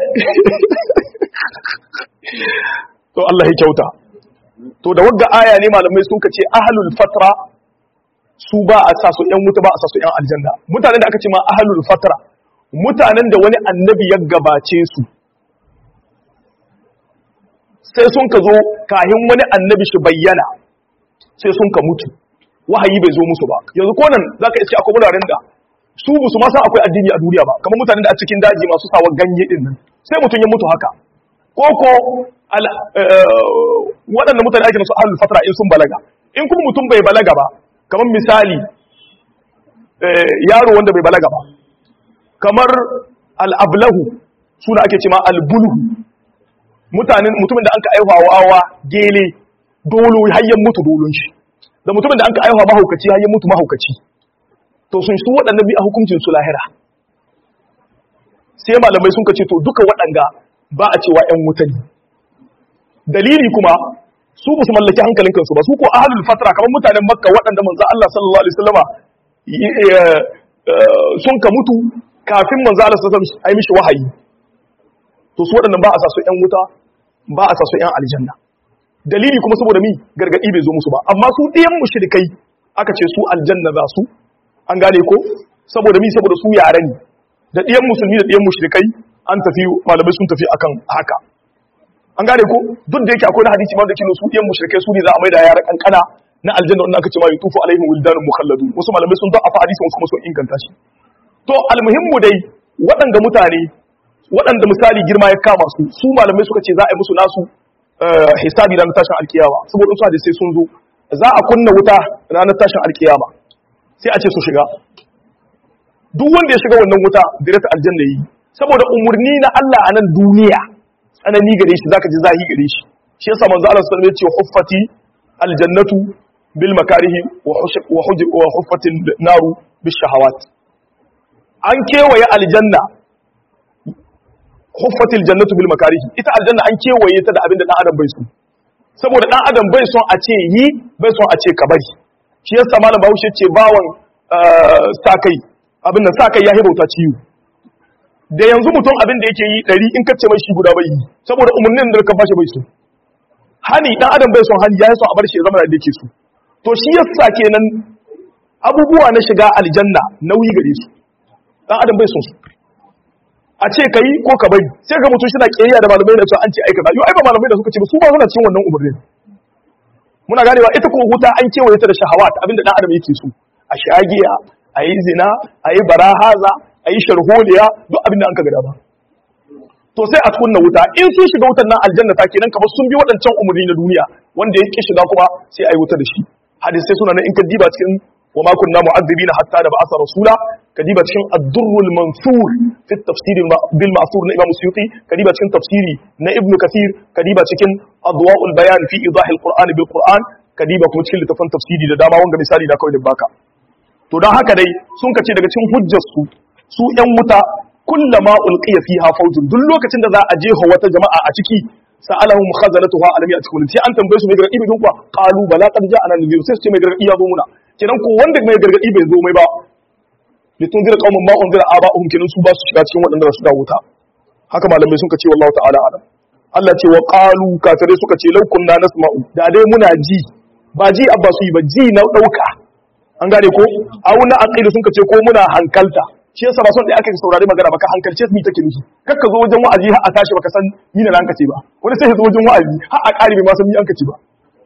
to Allah ya kyauta to da wagga aya ne malamai sun kace ahlul fatra su ba a sa su yan wuta ba a sa su yan aljanna mutanen da aka ce ma ahlul fatra mutanen da wani annabi ya gabace su sai sun ka zo kahin wani annabi shi bayyana sai sun ka mutu wahayi bai zo musu ba yanzu ko nan zaka iske akwai wuraren da su musu ma san akwai addini a duniya ba kamar mutanen da a cikin daji masu sawa ganye din nan sai mutum ya mutu haka ko ko waɗanda mutane ake nasu ahlul fatra in sun balaga in kuma mutum bai balaga ba kamar misali yaro wanda bai balaga ba kamar al'ablahu suna ake cema albulhu mutanen mutumin da an ka aihuwa wawa gele dolo hayyan mutu dolon shi da mutumin da an ka aihuwa mahaukaci hayyan mutu mahaukaci to sun su waɗannan bi a hukuncin su lahira sai malamai sun ka ce to duka waɗanga ba a cewa ‘yan wuta ne dalili kuma su ba su mallaki hankalin kansu ba su ko ahalul fatra kamar mutanen makka waɗanda manzo Allah sallallahu alaihi wasallama sun ka mutu kafin manzo Allah sallallahu alaihi wasallam mishi wahayi to su waɗannan ba a sa su ‘yan wuta ba a sa su ‘yan aljanna dalili kuma saboda mi gargadi bai zo musu ba amma su ɗiyan mushrikai aka ce su aljanna za su an gane ko saboda mi saboda su yare ne da ɗiyan musulmi da ɗiyan mushrikai an tafi malamai sun tafi akan haka an gane ko duk da yake akwai na hadisi ma da kino su ɗiyan mushrikai su ne za a mai da yara kankana na aljanna wanda aka ce ma yutufu alaihim wildanun mukhalladu wasu malamai sun don afa hadisi wasu kuma sun inganta shi to almuhimmu dai waɗanda mutane waɗanda misali girma ya kama su su malamai suka ce za a yi musu nasu hisabi ranar tashin alkiyama saboda su hadisai sun zo za a kunna wuta ranar tashin alkiyama sai a ce su shiga duk wanda ya shiga wannan wuta direct aljanna yi saboda umurni na Allah a nan duniya tsanani gare shi zaka ji zahi gare shi shi yasa manzo Allah sallallahu alaihi wasallam ya ce huffati aljannatu bil makarihi wa huffatin naru bil shahawat an kewaye aljanna huffatil jannatu bil makarihi ita aljanna an kewaye ta da abin da dan adam bai so saboda dan adam bai son a ce yi bai son a ce ka bari shi yasa malam Bahaushe ce bawan sa kai abin nan sa kai ya hibauta ciwo da yanzu mutum abin da yake yi ɗari in kace mai shi guda bai yi saboda umarnin da ka bashi bai so hani dan adam bai son hani ya son a bar shi ya zama da yake so to shi yasa kenan abubuwa na shiga aljanna nauyi gare su dan adam bai son su a ce ka yi ko ka bari sai ga mutum shi na ƙiyayya da malamai da cewa an ce aikata yau ai ba malamai da suka ce ba su ba suna cikin wannan umarnin muna ganewa ita kuma huta an kewaye ta da shahawat abinda dan adam yake so a shagiya a yi zina a yi barahaza a yi sharholiya duk abinda an ka gada ba to sai a kunna wuta in sun shiga wutar nan aljanna ta kenan kamar sun bi waɗancan umarni na duniya wanda ya ki shiga kuma sai a yi wuta da shi hadisai suna nan in ka diba cikin wa ma kunna mu'azzibina hatta da ba'asa rasula kadiba cikin ad-durrul mansur fi tafsir bil ma'thur na imam suyuti kadiba cikin tafsiri na ibnu kathir kadiba cikin adwa'ul bayan fi idah al-qur'an bil qur'an kadiba kuma cikin littafin tafsiri da dama wanga misali da kawai da baka to dan haka dai sun kace daga cikin hujjar su su yan wuta kullama ulqiya fiha fawjun duk lokacin da za a jefa wata jama'a a ciki sa'alahum khazanatuha alam ya'tikum sai an tambaye su mai gargadi bidun kwa qalu bala qad ja'ana nadhir sai su ce mai gargadi ya zo muna kenan ko wanda mai gargadi bai zo mai ba litun zira qaumun ma unzira aba'uhum kenan su ba su shiga cikin waɗanda su da wuta haka malamai sun ce wallahu ta'ala alam Allah ce wa qalu kafirai suka ce law kunna nasma'u da dai muna ji ba ji abba su yi ba ji na dauka an gane ko au na aqilu sun ce ko muna hankalta shi yasa ba son da aka saurari magana baka hankalce su ni take nufi kakka zo wajen wa'azi har a tashi baka san ni na ranka ce ba wani sai ya zo wajen wa'azi har a ƙari bai ma san ni an ka ce ba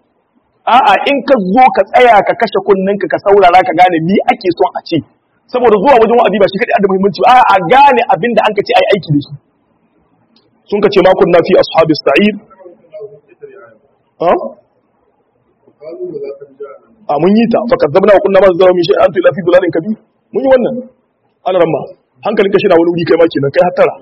a'a in ka zo ka tsaya ka kashe kunninka ka saurara ka gane ni ake son a ce saboda zuwa wajen wa'azi ba shi kadai da muhimmanci ba a gane abinda an kace ai aiki da shi sun kace ma kunna fi ashabis sa'id ha a mun yi ta fa kadzabna wa kunna ma zawa min shay'an ila fi dulalin kabir mun yi wannan ana ramma hankalin ka shi na wani wuri kai ma kenan kai hattara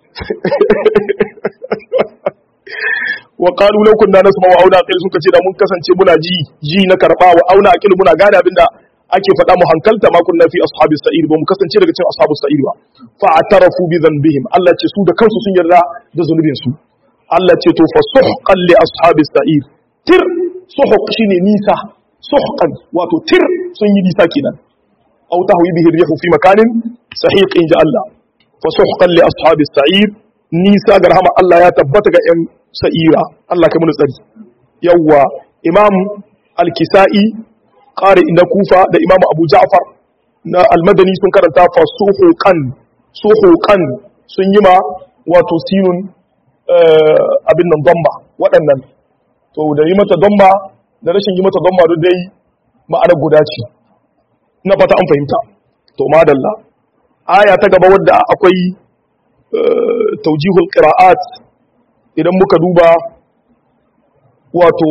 wa qalu law kunna nasma wa auna aqil sun kace da mun kasance muna ji ji na karba wa auna aqil muna gane abinda ake faɗa mu hankalta ma kunna fi ashabis sa'ir ba mu kasance daga cikin ashabus sa'ir ba fa atarafu bi dhanbihim Allah ce su da kansu sun yarda da zunubin su Allah ce to fa suhqan li ashabis sa'ir tir suhq shine nisa suhqan wato tir sun yi nisa kenan aw tahwi bihi rihu fi makanin sahiq inja Allah fa suhqan li ashabis sa'ir nisa ga rahama Allah ya tabbata ga yan sa'ira Allah kai mun tsari yawa imam al-kisa'i ƙari na kufa da imam abu ja'far na almadani sun karanta fa suhuqan suhuqan sun yi ma wato sinun abin nan domba waɗannan to da yi mata domba da rashin yi mata domba duk dai ma'ana guda ce na fata an fahimta to madalla aya ta gaba wadda akwai taujihul qira'at idan muka duba wato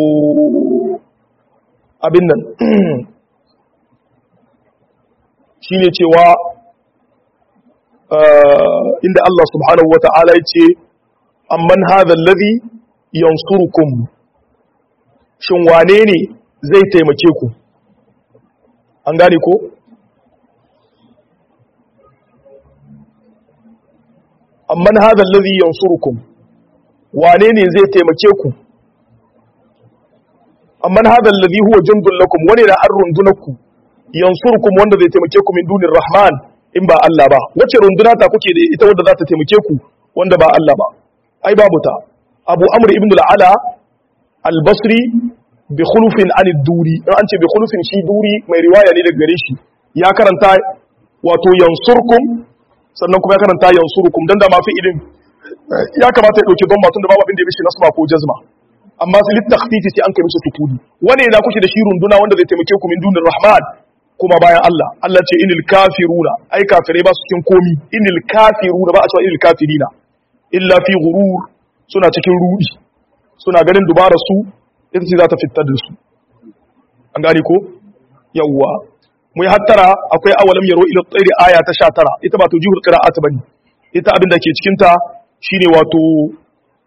abin nan shi ne cewa inda Allah subhanahu wa ta'ala ya ce amman hadha alladhi yansurukum shin wane ne zai taimake ku an gane ko amman hadha alladhi yansurukum wane ne zai taimake ku amman hadha alladhi huwa jundun lakum wani da an rundunaku yansurukum wanda zai taimake ku min dunir rahman in ba Allah ba wace runduna ta kuke da ita wanda za ta taimake ku wanda ba Allah ba ai babu ta Abu Amr ibn al-Ala al-Basri bi khulufin an duri in an ce bi khulufin shi duri mai riwaya ne daga gare shi ya karanta wato yansurkum sannan kuma ya karanta yansurukum dan da ma fi'ilin ya kamata ya dauki dhamma tun da babu abin da ya bishi nasba ko jazma amma su littakhfifi sai an kai musu sukuni wane na kuke da shi runduna wanda zai taimake ku min dunir rahman kuma bayan Allah Allah ce inil kafiruna ai kafirai ba su cikin komi inil kafiruna ba a cewa inil kafirina illa fi ghurur suna cikin rudi suna ganin dubara su ita ce za ta fitar da su an gane ko yawwa mu yi hattara akwai awalam yaro ila tsairi aya ta 19 ita ba to jihul qira'at bane ita abin da ke cikin ta shine wato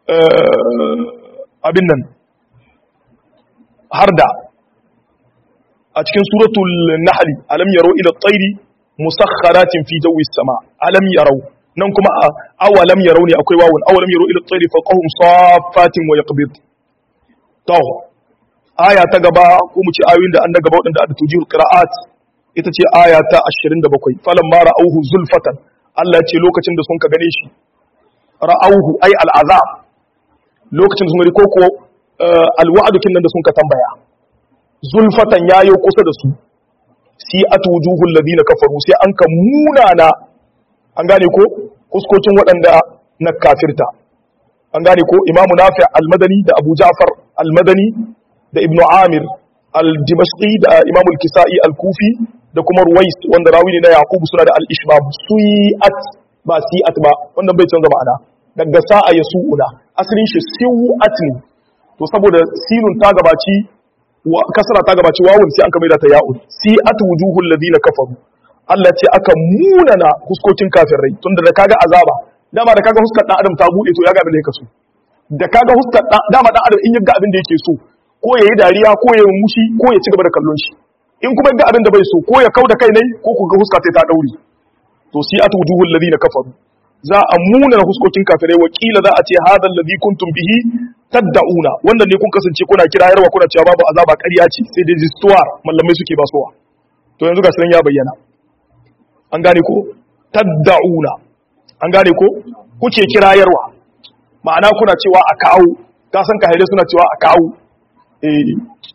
abin nan har da a cikin suratul nahl alam yaro ila tsairi musakharatin fi jawi sama alam yarau nan kuma awalam yarau ne akwai wawun awalam yaro ila tsairi faqahum saffatin wa yaqbid to aya ta gaba ko mu ce ayoyin da an da gaba wadanda da tujihul qira'at ita ce aya ta 27 falamma ra'awhu zulfatan Allah ya ce lokacin da sun ka gane shi ra'awhu ay al'azab lokacin da sun gani koko alwa'adukin nan da sun ka tambaya zulfatan yayo kusa da su si atujuhul ladina kafaru sai an ka munana an gane ko kuskocin waɗanda na kafirta an gane ko imamu nafi al-madani da abu ja'far al-madani da ibnu amir al-dimashqi da imamu al-kisa'i al-kufi da kuma ruwais wanda rawi ne na yaqub suna da al-ishbab sui'at ba si'at ba wannan bai canza ma'ana daga sa'a ya su'una asalin shi siwat ne to saboda sinun ta gabaci kasra ta gabaci wawun sai an ka maida ta ya'un si'at wujuhul ladina kafaru Allah ce aka munana huskokin kafirai tunda da kaga azaba dama da kaga huskar dan adam ta bude to ya ga abin da yake so da kaga huskar dama dan adam in ya ga abin da yake so ko yayi dariya ko yayi mushi ko ya ci gaba da kallon shi in kuma ga abin da bai so ko ya kauda kai ne ko ku ga huska ta daure to si'at wujuhul ladina kafaru za a munana huskokin kafirai wakila za a ce hadal ladhi kuntum bihi tad'una wannan ne kun kasance kuna kirayarwa kuna cewa babu azaba ƙarya ce sai dai jistuwa mallamai suke basuwa to yanzu ga sanan ya bayyana an gane ko tad'una an gane ko kuke kirayarwa ma'ana kuna cewa a kawo ka san kahire suna cewa a kawo eh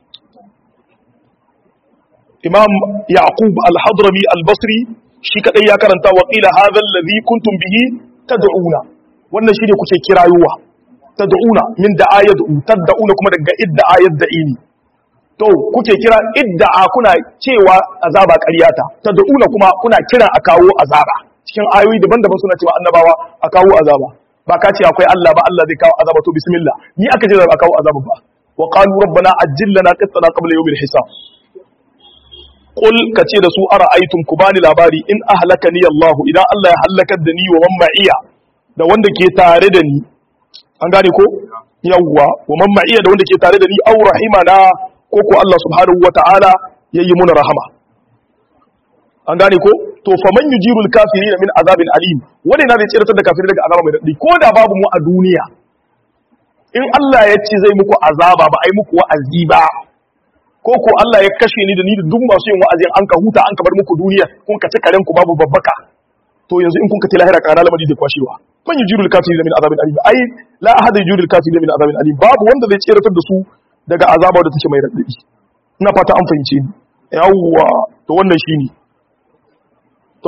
imam yaqub al-hadrami al-basri shi kadai ya karanta wa qila hadha alladhi kuntum bihi tad'una wannan shine kuke kirayowa tad'una min da'a yad'u tad'una kuma daga idda'a yad'ini to kuke kira idda'a kuna cewa azaba ƙaryata tad'una kuma kuna kira a kawo azaba cikin ayoyi daban-daban suna cewa annabawa a kawo azaba ba ka ce akwai Allah ba Allah zai kawo azaba to bismillah ni aka ce a kawo azaba ba wa qalu rabbana ajjil lana qittana qabla yawmil hisab Qul ka ce da su ara aitum ku bani labari in ahlaka ni Allah idan Allah ya halakar da ni wa man ma'iya da wanda ke tare da ni an gane ko yawwa wa man ma'iya da wanda ke tare da ni aw rahimana ko ko Allah subhanahu wa ta'ala yayi muna rahama an gane ko to fa man yujirul kafirin min azabin alim wani na zai tsiratar da kafirai daga azaba mai dadi ko da babu mu a duniya in Allah ya ce zai muku azaba ba ai muku wa'azi ba ko ko Allah ya kashe ni da ni da duk masu yin wa'azin an ka huta an ka bar muku duniya kun ka ci karen ku babu babbaka to yanzu in kun ka tilahira kana lamari zai kwashewa man yujirul kafirin min azabin alim ai la ahad yujirul kafirin min azabin alim babu wanda zai tsiratar da su daga azaba da take mai radadi ina fata an fahimce ni yawwa to wannan shine to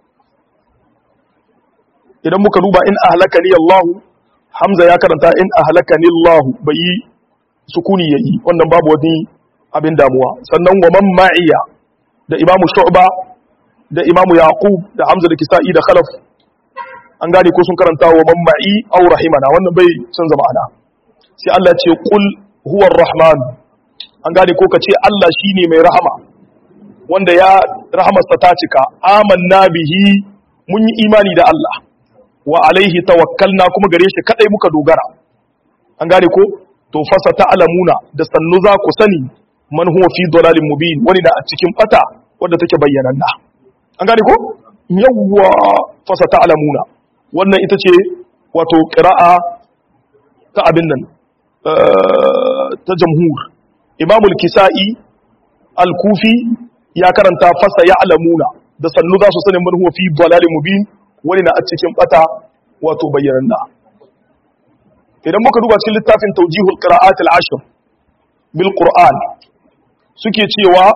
idan muka duba in ahlakani Allah Hamza ya karanta in ahlakani Allah bai sukuni yayi wannan babu wani abin damuwa sannan wa man ma'iya da imamu shu'ba da imamu yaqub da hamza da kisa'i da khalaf an gane ko sun karanta wa man ma'i aw rahimana wannan bai san zama ana sai Allah ya ce qul huwa rahman an gane ko kace Allah shine mai rahama wanda ya rahamarsa ta cika amanna bihi mun yi imani da Allah wa alaihi tawakkalna kuma gare shi kadai muka dogara an gane ko to fasa ta'lamuna da sannu za ku sani man huwa fi dalalin mubin wani da a cikin bata wanda take bayyananna an gane ko yawwa fasa ta'lamuna wannan ita ce wato qira'a ta abin nan ta jamhur imamul kisa'i al-kufi ya karanta fasa ya'lamuna da sannu za su sani man huwa fi dalalin mubin wani na a cikin bata wato bayyananna idan muka duba cikin littafin tawjihul qira'at al-ashr bil qur'an suke cewa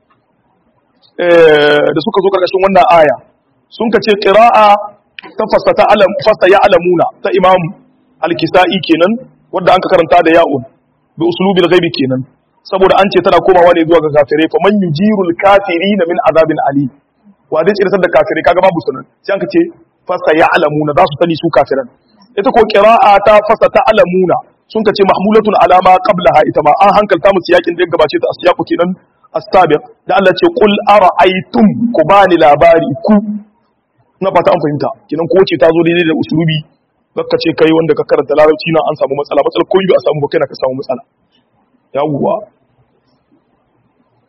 da suka zo karkashin wannan aya sun ka ce qira'a ta fasata alam fasa ya'lamuna ta imam al-kisa'i kenan wanda an ka karanta da ya'un bi uslubil ghaibi kenan saboda an ce tana komawa ne zuwa ga kafirai fa man yujirul kafirina min azabin ali wa dai tsirtar da kafirai kaga babu sunan sai an ka ce fasa ya'lamuna za su sani su kafiran ita ko qira'a ta fasa ta'lamuna sun ka ce mahmulatun alama qablaha ita ma an hankalta musu yakin da ya gabace ta asiyaqu kenan as-sabiq da Allah ce qul ara'aytum ku bani labari ku na fata an fahimta kenan ko ce ta zo daidai da usulubi baka ce kai wanda ka karanta larabci na an samu matsala matsala ko yi a samu ba kai na ka samu matsala yawwa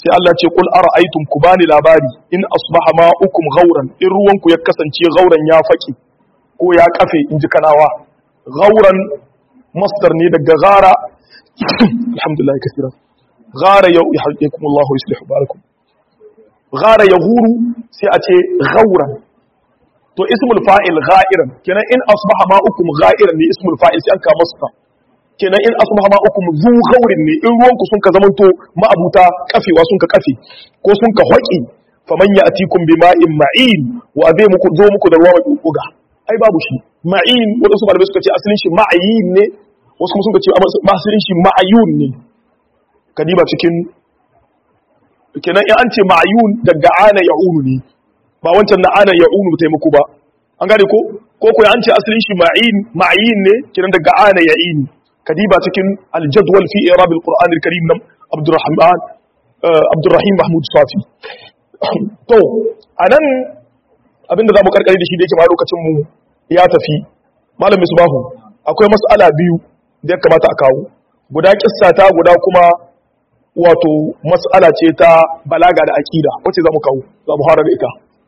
sai Allah ce kul ara'aytum ku bani labari in asbaha ma'ukum ghauran in ruwanku ya kasance ghauran ya faki ko ya kafe in ji kanawa ghauran masdar ne daga gara alhamdulillah kaseera gara ya yahdikum Allah wa yuslih barakum gara yahuru sai a ce ghauran to ismul fa'il gha'iran kenan in asbaha ma'ukum gha'iran ne ismul fa'il sai an ka masa kenan in asbaha ma'ukum zu ghaurin ne in ruwanku sun ka zamanto ma'abuta kafewa sun ka kafe ko sun ka hoƙi faman ya'tikum bima'in ma'in wa zai muku zo muku da ruwa mai buga ai babu shi ma'in wadansu malamai suka ce asalin shi ma'ayin ne wasu kuma suka ce asalin shi ma'ayun ne kadiba cikin kenan in an ce ma'ayun daga ana ya'unu ne ba wancan na ana ya'unu ba taimako ba an gane ko ko ko an ce asalin shi ma'in ma'ayin ne kenan daga ana ya'ini kadiba cikin aljadwal fi irab alquran alkarim nam abdurrahman abdurrahim mahmud safi to anan abinda zamu karkare da shi da yake ma lokacin mu ya tafi malam misbahu akwai mas'ala biyu da ya kamata a kawo guda kissa ta guda kuma wato mas'ala ce ta balaga da aqida wacce zamu kawo zamu fara da ita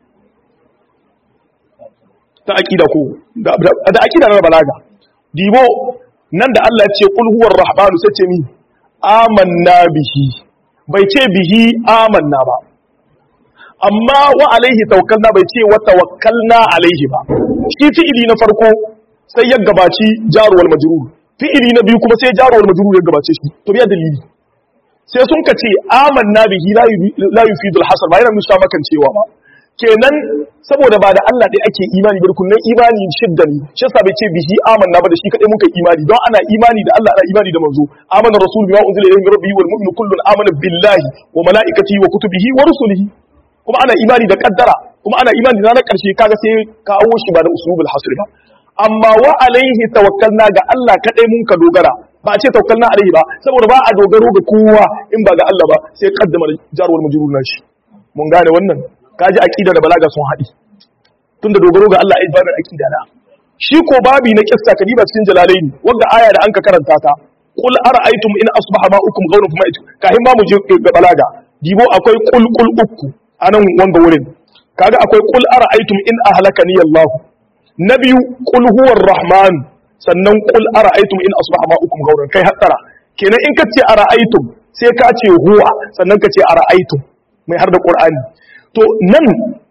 ta aqida ko da aqida na balaga dibo nan da Allah ya ce kul huwar rahmanu sai ce ni amanna bihi bai ce bihi amanna ba amma wa alaihi tawakkalna bai ce wa tawakkalna alaihi ba shi fi'ili na farko sai ya gabaci jaruwal majrur fi'ili na biyu kuma sai jaruwal majrur ya gabace shi to biya dalili sai sun ka ce amanna bihi la yufidul hasar ba yana nusa makan cewa ba kenan saboda ba da Allah ɗaya ake imani ba rukunin imani shidda ne shi yasa bai ce bihi amanna ba da shi kadai muka imani don ana imani da Allah ana imani da manzo amana rasul bima unzila ilayhi min rabbihi wal mu'minu kullun amana billahi wa malaikatihi wa kutubihi wa rusulihi kuma ana imani da kaddara kuma ana imani da ranar karshe kaga sai kawo shi ba da usulul hasr ba amma wa alaihi tawakkalna ga Allah kadai mun ka dogara ba a ce tawakkalna alaihi ba saboda ba a dogaro ga kowa in ba ga Allah ba sai kaddama jarwal majrur na shi mun gane wannan kaji aqida da balaga sun haɗi tunda dogaro ga Allah ibadar aqida na shi ko babi na kissa kadiba cikin jalalaini wanda aya da anka karanta ta qul ara'aytum in asbaha ma'ukum ghawran fama itu kahin ba mu je ga balaga dibo akwai qul qul ukku anan wanga wurin kaga akwai qul ara'aytum in ahlakani Allah na biyu qul huwar rahman sannan qul ara'aytum in asbaha ma'ukum ghawran kai hattara kenan in kace ara'aytum sai ka ce huwa sannan ka ce ara'aytum mai har da qur'ani to nan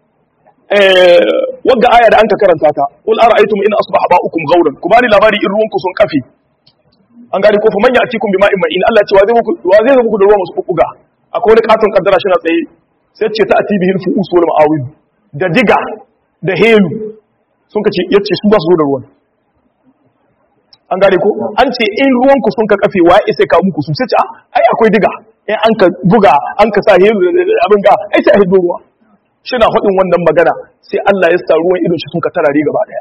wagga aya da an ka karanta ta qul ara'aytum in asbaha ma'ukum ghawran ku bani labari in ruwanku sun kafe an gari ko fa man ya'tikum bima'in ma'in Allah ce wa zai muku wa zai muku da ruwa masu kukuga akwai wani katon kaddara shi na tsaye sai ce ta atibihi al-fu'us wal ma'awil da diga da helu sun ka ce yace su ba su zo da ruwan an gane ko an ce in ruwanku sun ka kafe wa sai ka muku su sai ce ai akwai diga in an ka buga an ka sa helu abin ga ai sai a hido ruwa shi na faɗin wannan magana sai Allah ya sa ruwan idon shi sun ka tarare gaba ɗaya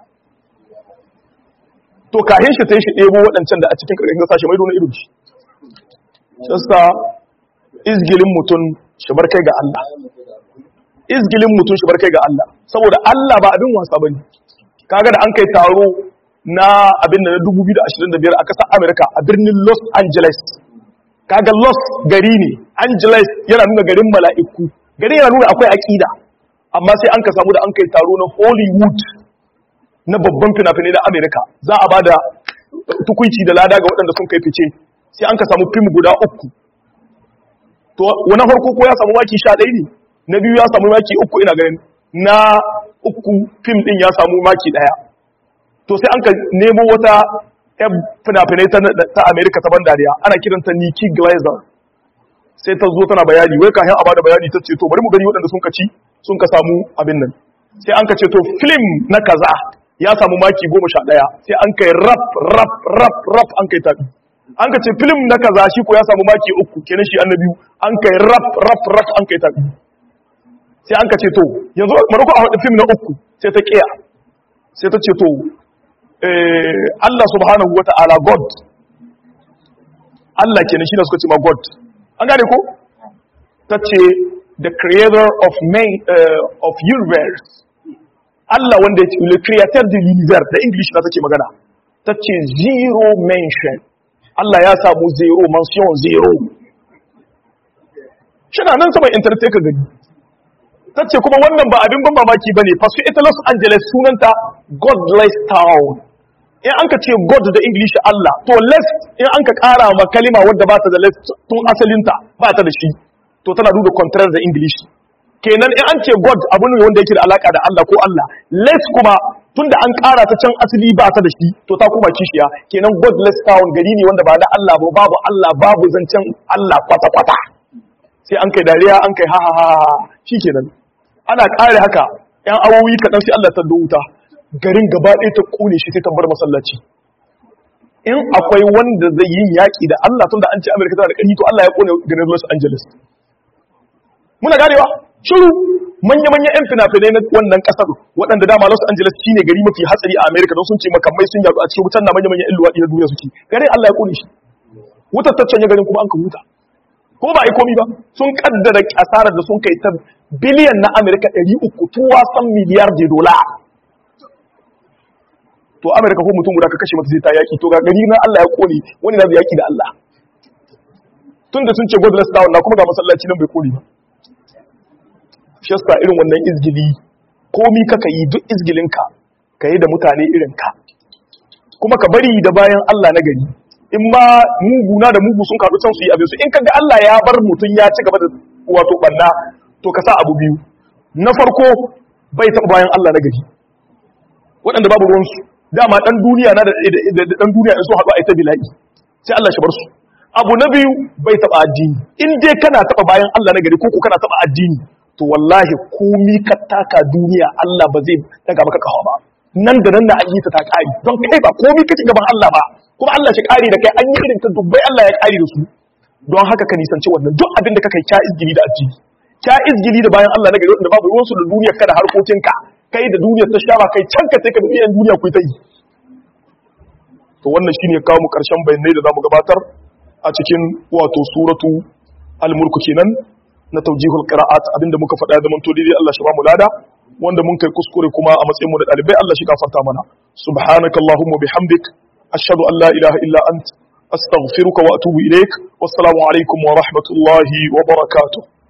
to kahin shi sai shi ɗebo waɗancan da a cikin ƙarƙashin ƙasa shi mai dona idon shi shasta izgilin mutum shi bar kai ga Allah izgilin mutum shi bar kai ga Allah saboda Allah ba abin wasa bane kaga da an kai taro na abin da na 2025 a ƙasar America a birnin Los Angeles kaga Los gari ne Angeles yana nuna garin mala'iku gari yana nuna akwai aƙida amma sai an ka samu da an kai taro na hollywood na babban fina-finai na amerika za a ba da tukunci da lada ga waɗanda sun kai fice sai an ka samu fim guda uku to wani farko ko ya samu maki sha ɗaya ne na biyu ya samu maki uku ina ganin na uku fim ɗin ya samu maki ɗaya to sai an ka nemo wata yan fina-finai ta amerika ta ban dariya ana kiranta nikki glazer sai ta zo tana bayani wai kafin a bada bayani ta ce to bari mu gani waɗanda sun kaci sun ka samu abin nan sai an ka ce to film na kaza ya samu maki goma sha ɗaya sai an kai rap rap rap rap an kai tabi an ka ce film na kaza shi ko ya samu maki uku kenan shi annabi an kai rap rap rap an kai tabi sai an ka ce to yanzu maroko a wadda film na uku sai ta kiya sai ta ce to Allah subhanahu wa ta'ala God Allah kenan shi ne suka ce ma God an gane ko ta ce the creator of main uh, of universe Allah wanda ya ce le creator de l'univers da english na take magana ta ce zero mention Allah ya samu zero mention zero shina nan saman internet sai ka gani tace kuma wannan ba abin ban mamaki bane fasu ita Los Angeles sunanta godless town in an ka ce god da english Allah to less in an ka kara ma kalima wadda ba ta da less tun asalinta ba ta da shi to tana duba contrary da english kenan in an ce god abu ne wanda yake da alaka da Allah ko Allah less kuma tunda an kara ta can asali ba ta da shi to ta kuma kishiya kenan godless town gari ne wanda ba na Allah ba babu Allah babu zancen Allah kwata kwata sai an kai dariya an kai ha ha ha shikenan ana kare haka yan awowi kaɗan sai Allah ta wuta garin gaba ɗaya ta ƙone shi sai ta bar masallaci in akwai wanda zai yi yaƙi da Allah tun da an ce Amerika tana da ƙarfi to Allah ya ƙone garin Los Angeles muna ganewa shiru manya-manya 'yan fina-finai na wannan ƙasar waɗanda dama Los Angeles shine gari mafi hatsari a Amerika don sun ce makamai sun yaɗu a cikin wutan na manya-manyan 'yan luwaɗi na duniya suke garin Allah ya ƙone shi wutar ta canye garin kuma an ka huta ko ba a yi komi ba sun kaddara asarar da sun kai ta biliyan na Amerika 300 tuwa san miliyar de dola to amerika ko mutum guda ka kashe mata sai ta yaki to ga gari na Allah ya kone wani na yaki da Allah tunda sun ce godless down na kuma ga masallaci nan bai kone ba shasta irin wannan izgili komi kaka yi duk izgilinka ka yi da mutane irin ka kuma ka bari da bayan Allah na gari in ma muguna da mugu sun kaɗu can su yi abin su in kaga Allah ya bar mutum ya ci gaba da wato banna to ka sa abu biyu na farko bai taɓa bayan Allah na gari waɗanda babu ruwansu dama ɗan duniya na da ɗan duniya in sun haɗu a ita bila'i sai Allah shi bar su abu na biyu bai taɓa addini in dai kana taɓa bayan Allah na gari ko ko kana taɓa addini to wallahi komi ka taka duniya Allah ba zai daga maka kawa ba nan da nan na an yi ta ta ƙari don kai ba komi ka ci gaban Allah ba kuma Allah shi ƙari da kai an yi irin ta dubbai Allah ya ƙari da su don haka ka nisanci wannan duk abin da ka kai kya izgili da addini kya izgili da bayan Allah na gari wanda babu ruwansu da duniyar ka da harkokinka kai da duniyar ta sha ba kai can ka sai ka bi duniya ku ta yi to wannan shine kawo mu karshen bayanai da zamu gabatar a cikin wato suratu al-mulk kenan na tawjihul qira'at abinda muka faɗa da manto dai Allah shi ba mu lada wanda mun kai kuskure kuma a matsayin mu da dalibai Allah shi gafarta mana subhanakallahumma bihamdik ashhadu an la ilaha illa ant astaghfiruka wa atubu ilaik wassalamu alaikum wa rahmatullahi wa barakatuh